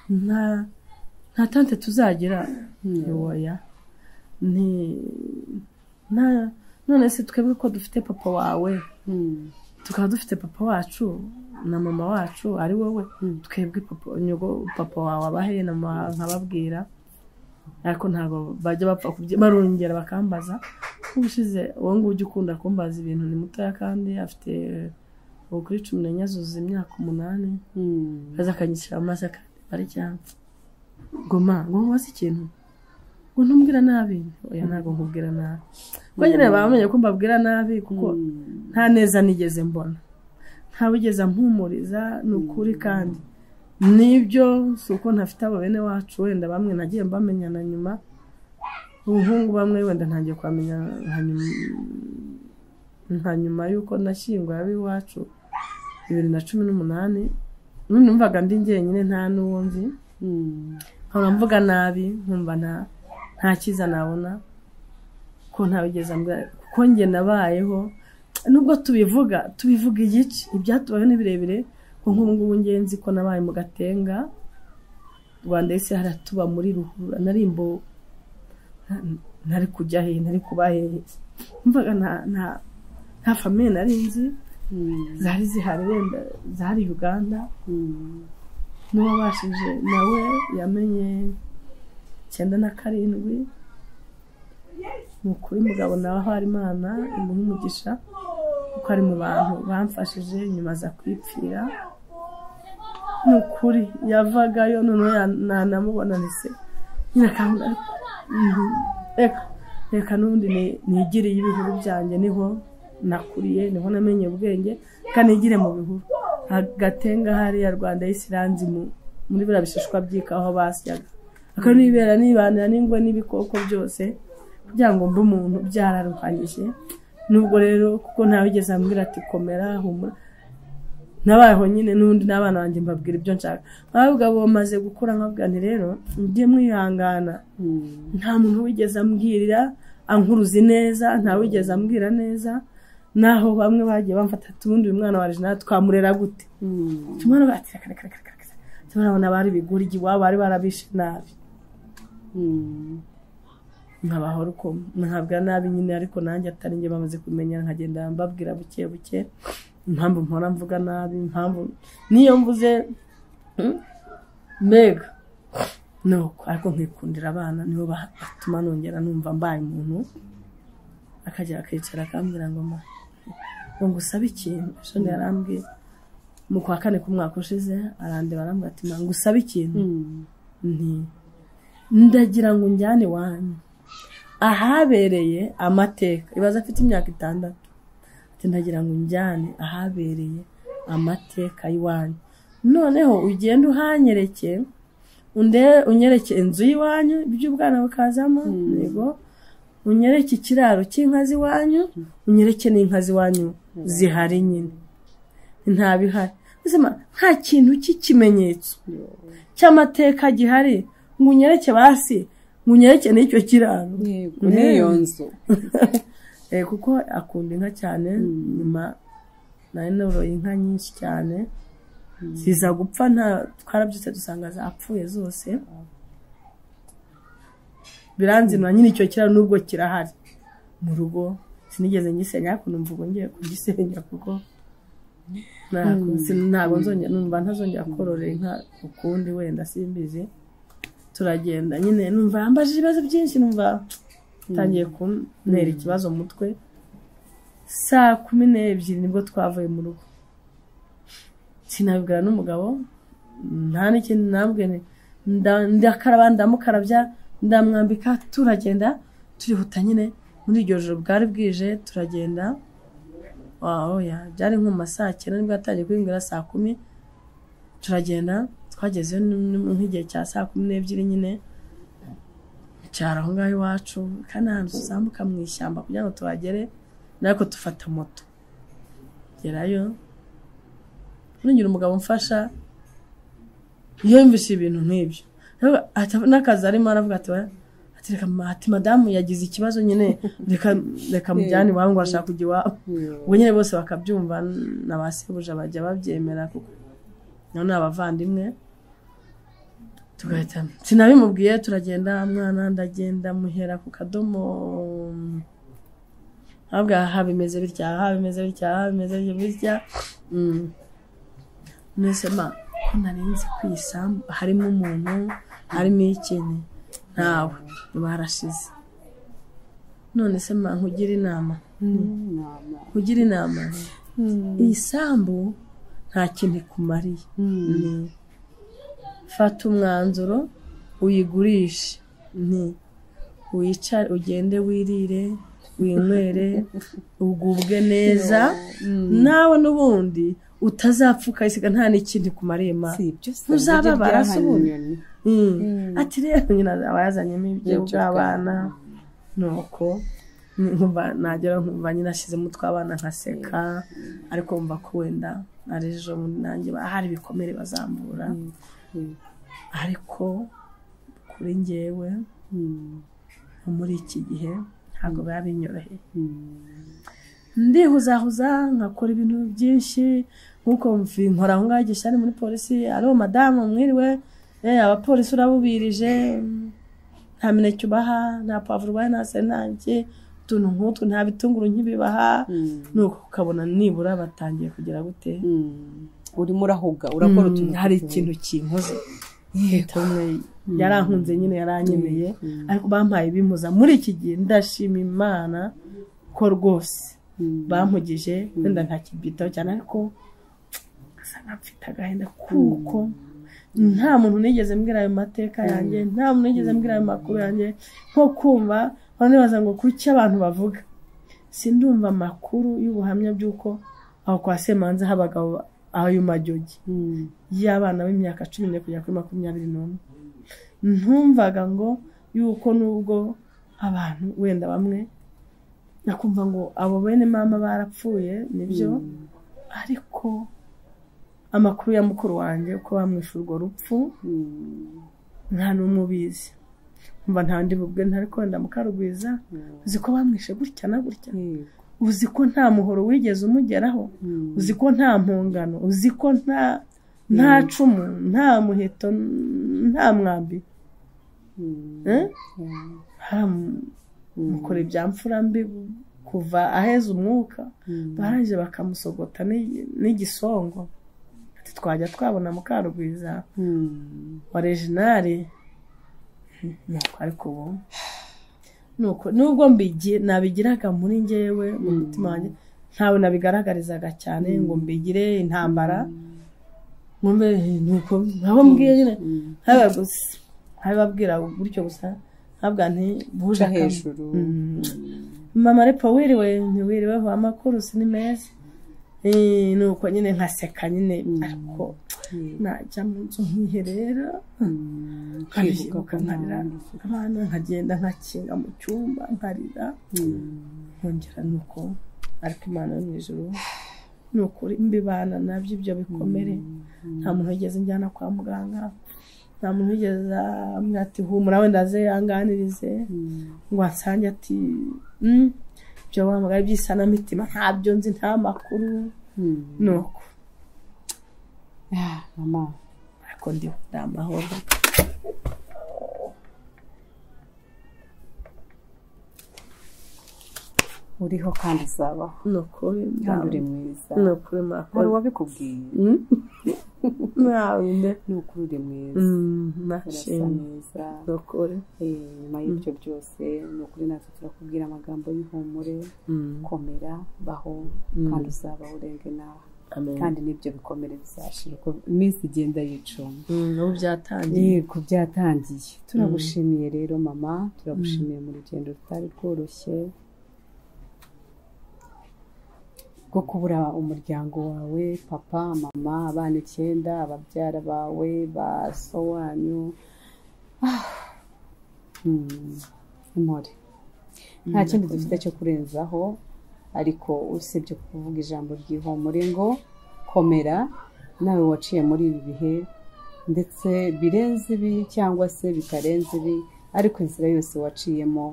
nta nta tante tuzagira yoya nti nta none se twebwe ko dufite papa wawe tukaba dufite papa wacu na mama wacu ari wowe twebwe papa nyogo papa wawe abahe na mama wawe nkababwira ariko ntabwo bajya bapfa kubye barongera bakambaza ubushize uwo ngujya ukunda kumbaza ibintu ni mutoya kandi afite ubu kuri cumi n'enye azuza imyaka umunani akaza akanyishyira mu maso akandeba ari cyane ngoma ngo nkubaze ikintu ngo ntumbwira nabi oya ntabwo nkubwira nabi ko nyine bamenye ko mbabwira nabi kuko nta neza nigeze mbona ntabigeze ampumuriza ni ukuri kandi nibyo si uko ntafite abo bene wacu wenda bamwe nagiye mbamenyana nyuma ubuhungu bamwe wenda ntangiye kuhamenya nka nyuma- nka nyuma y'uko nashyingura ab'iwacu bibiri na cumi n'umunani nundi numvaga ndi njyenyine nta n'uwo nzi nkaba mvuga nabi nkumva nta nta cyiza nabona ko ntabigeze mbwa kuko njye nabayeho nubwo tubivuga tubivuga igice ibyatubayeho ni birebire ko nk'ubu ngubu ngenzi ko nabaye mu gatenga rwanda ese haratuba muri ruhurura narimbo ntari kujya hehe ntari kuba hehe mvaga nta nta nta famiye nari nzi zari zihari wenda zari uganda n'uwabashije nawe yamenye icyenda na karindwi ni ukuri mugabo nawe ahari imana imuha umugisha kuko ari mu bantu bamfashije nyuma aza kwipfira ni ukuri yavagayo noneho ya- nanamubona ntise nyine akambwira ariko, mm, reka reka n'ubundi ni- nigiriye ibihuru byanjye niho nakuriye niho namenye ubwenge kandi nigire mu bihuru agatenga hariya rwanda y'isiranzi muri biriya bishishwa by'ikawa basyaga akanibera nibanira n'ingwe n'ibikoko byose kugira ngo mbe umuntu byararuhanyije nubwo rero kuko ntawigeze ambwira ati komera humura nabayeho nyine n'undi n'abana banjye mbabwira ibyo nshaka nkababwira ngo bamaze gukura nkabwira nti rero mujye mwihangana nta muntu wigeze ambwirira ankuruzi neza nta wigeze ambwira neza naho bamwe bagiye bamfata ati ubundi uyu mwana wa regina twamurera gute tumwana bati reka reka reka reka reka turabona bari biguryi iwabo bari barabishe nabi nkabaho uko ntabwa nabi nyine ariko nanjye atari njye bamaze kumenya nkagenda mbabwira buke buke impamvu mpora mvuga nabi impamvu niyo mvuze mm, mbega nuko ariko nkikundira abana nibo ba- batuma nongera numva mbaye umuntu akagera akicara akambwira ngo ma ngo ngusabe ikintu shoni yarambwiye mu kwa kane k'umwaka ushize arandeba arambwira ati ngo usabe ikintu nti ndagira ngo njyane iwanyu ahabereye amateka ibaze afite imyaka itandatu ati ndagira ngo njyane ahabereye amateka y'iwanyu noneho ugenda uhanyereke unde unyereke inzu y'iwanyu iby'ubwana bukazamo yego unyereke ikiraro cy'inka z'iwanyu unyereke n'inka z'iwanyu zihari nyine ntabihari ubuzima nta kintu cy'ikimenyetso cy'amateka gihari ngo unyereke basi ngo unyereke n'icyo kiraro yego n'iyo nzu Eh, kuko akunda inka cyane nyuma nari noroye inka nyinshi cyane ziza gupfa nta twarabyutse dusanga zapfuye zose biranzinura nyine icyo kiraro n'ubwo kirahari mu rugo sinigeze ngisenya ariko numva ubu ngiye kugisenya kuko ntabwo sin- ntabwo nzongera numva ntazongera korora inka ukundi wenda simbizi turagenda nyine numva yambaje ibibazo byinshi numva tangiye kuntera ikibazo mu mutwe saa kumi n'ebyiri nibwo twavuye mu rugo sinabibwira n'umugabo nta n'ikindi nabwe ndakaraba ndamukarabya ndamwambika turagenda turihuta nyine muri iryo joro bwari bwije turagenda wawe oya byari nko mu ma saa cyenda nibwo yatangiye kubimbwira saa kumi turagenda twagezeyo ni- ni- nk'igihe cya saa kumi n'ebyiri nyine cyari aho ngaho iwacu kandi ahantu tuzamuka mu ishyamba kugira ngo tuhagere nariko dufata moto gerayo nongera umugabo mfasha yumvise ibintu nk'ibyo Rero ata- n'akazi arimo aravuga ati "Oya." ati reka ma- ati madamu yagize ikibazo nyine reka reka mujyane iwabo ngo arashaka kujya iwabo ubwo nyine bose bakabyumva na ba sebuja bajya babyemera kuko nabo ni abavandimwe tugahita sinabimubwiye turagenda mwana ndagenda muhera ku kadomo habwa aha bimeze bitya aha bimeze bitya aha bimeze bitya Mm. mwese ma ko narinzi ku isambu harimo umuntu harimo ikintu ntawe barashize none se ma nkugira inama inama kugira inama iyi sambu nta kintu ikumariye ni fata umwanzuro uyigurishe ni wicare ugende wirire winywere ugubwe neza nawe n'ubundi utazapfa ukayisiga nta n'ikintu ikumariye ma si ibyo se Ntuzababara se ubundi? inyoni Mm. Mm. ati rero nyina aba yazanyemo ibyo Ibyo by'abana nuko nkumva nagera nkumva nyine ashyizemo utw'abana nkaseka ariko mva ko wenda ari ejo bundi nanjye ba- hari ibikomere bazambura ariko kuri njyewe muri iki gihe ntabwo biba binyoroheye ndihuzahuza nkakora ibintu byinshi nk'uko mvi- nkora aho ngaho igisha ari muri polisi ariho madamu mwiriwe eh, abapolisi urabubirije mm, nta mineke ubaha nta pavuro ubaha nta senage utuntu nk'utwo nta bitunguru nkibibaha nuko ukabona nibura batangiye kugira gute urimo urahuga urakora utuntu Mm, hari ikintu kinkoze leta umwe yarankunze nyine yaranyemeye ariko bampaye bimpuza muri iki gihe ndashima imana ko rwose bampugije wenda ntakibyitaho cyane ariko asa nk'amfite agahinda kuko nta muntu nigeze mbwira ayo mateka yanjye nta muntu nigeze mbwira ayo makuru yanjye nko kumva nkora nibaza ngo kuki abantu bavuga sindumva amakuru y'ubuhamya by'uko aho kwa semanza habagaho ayo majogi y'abana b'imyaka cumi n'ine kugera kuri makumyabiri n'umwe ntumvaga ngo yuko nubwo abantu wenda bamwe nakumva ngo abo bene mama barapfuye nibyo ariko amakuru ya mukuru wanjye uko bamwishe urwo rupfu nta n'umwe ubizi mba nta ndi bubwe ntari wenda mukarugwiza uzi ko bamwishe gutya na gutya uzi ko nta muhoro wigeze umugeraho uzi ko nta mpungano uzi ko nta nta cumu nta muheto nta mwambi Eh? Haram- mukora ibyamfura mbi kuva aheza umwuka barangije bakamusogota n'i- n'igisongo ati twajya twabona mukarugwiza wa reginari nuko ariko ubu nuko nubwo mbigi nabigiraga muri njyewe mu mutima wanjye ntawe nabigaragarizaga cyane ngo mbigire intambara mwumve eh, nuko aho mbwiye nyine ntabwo gusa ntabibabwira gutyo gusa ntabwo nti uca bujakamo. hejuru mama repo wiriwe ntiwiriweho amakuru si ni meza Eh, nuko nyine nkaseka nyine ariko najya mu nzu nkiherera nkabyibuka nkarira abana nkagenda nkakinga mu cyumba nkarira nkongera nuko ariko imana yo mu ijuru ni ukuri mbibana nabyo ibyo bikomere nta muntu wigeze njyana kwa muganga nta muntu wigeze amwe ati humura wenda aze yanganirize ngo ansange ati "Mm, ibyo wahamagara by'isanamitima ntabyo nzi nta makuru nuko Ah, mama ariko ndi ni amahoro uriho kandi uzabaho ni ukuri kandi nta- uri mwiza ni ukuri hari makuru uwabikubwiye ntawe nde ni ukuri uri mwiza Mm, urasa nashimye neza ni ukuri Eh, nyuma y'ibyo byose ni ukuri natwe turakubwira amagambo y'ihumure komera baho kandi uzaba urenge nawe amen kandi n'ibyo bikomere bizashira uko iminsi igenda yicuma Mm, ubu byatangiye yego byatangiye turagushimiye rero mama turagushimiye mu rugendo rutari rworoshye rwo kubura umuryango wawe papa mama abana icyenda ababyara bawe ba so wanyu Ah. Hmm. Intore. nta kindi dufite cyo kurenzaho ariko usibye kuvuga ijambo ry'ihumure ngo komera nawe waciye muri ibi bihe ndetse birenze ibi cyangwa se bitarenze ibi ariko inzira yose waciyemo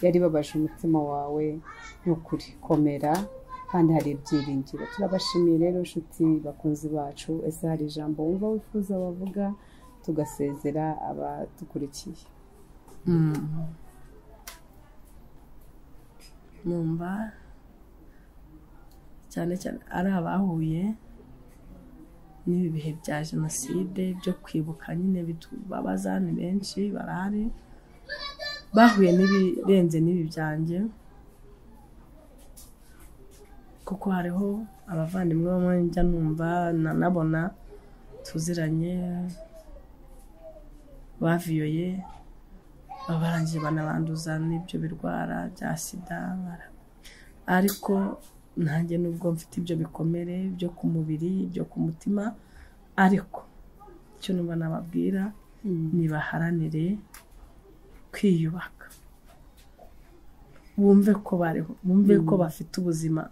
yari ibabaje umutima wawe ni ukuri komera kandi hari ibyiringiro turabashimiye rero inshuti bakunzi bacu ese hari ijambo wumva wifuza bavuga tugasezera abadukurikiye numva cyane cyane ari abahuye n'ibi bihe bya jenoside byo kwibuka nyine bitubabaza ni benshi barahari bahuye n'ibirenze n'ibi byanjye kuko hariho abavandimwe bamwe njya numva nanabona tuziranye baviyoye barangije banabanduza n'ibyo birwara bya sida bara- ariko nanjye nubwo mfite ibyo bikomere byo ku mubiri byo ku mutima ariko icyo numva nababwira nibaharanire kwiyubaka bumve ko bariho bumve ko bafite ubuzima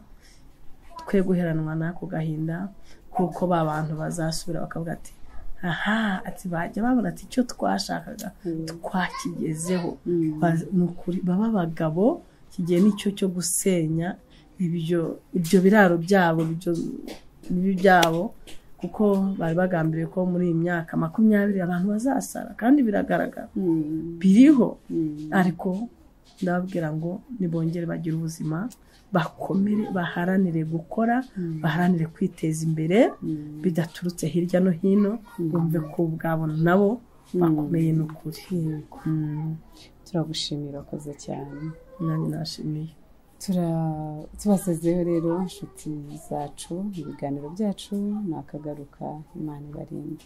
twe guheranwa n'ako gahinda kuko ba bantu bazasubira bakavuga ati aha ati bajya babona ati icyo twashakaga twakigezeho Baz- ni ukuri baba abagabo kigiye nicyo cyo gusenya ibyo ibyo biraro byabo ibyo bibi byabo kuko bari bagambiriye ko muri iyi myaka makumyabiri abantu bazasara kandi biragaragara Mm. biriho Mm. ariko ndababwira ngo nibongere bagire ubuzima bakomere baharanire gukora baharanire kwiteza imbere Mm. bidaturutse hirya no hino bumve ko ubwabo nabo bakomeye ni ukuri Yego. Mm, turagushimira wakoze cyane nanjye nashimiye Tura- tubasezeho rero inshuti zacu ibiganiro byacu nakagaruka imana ibarinde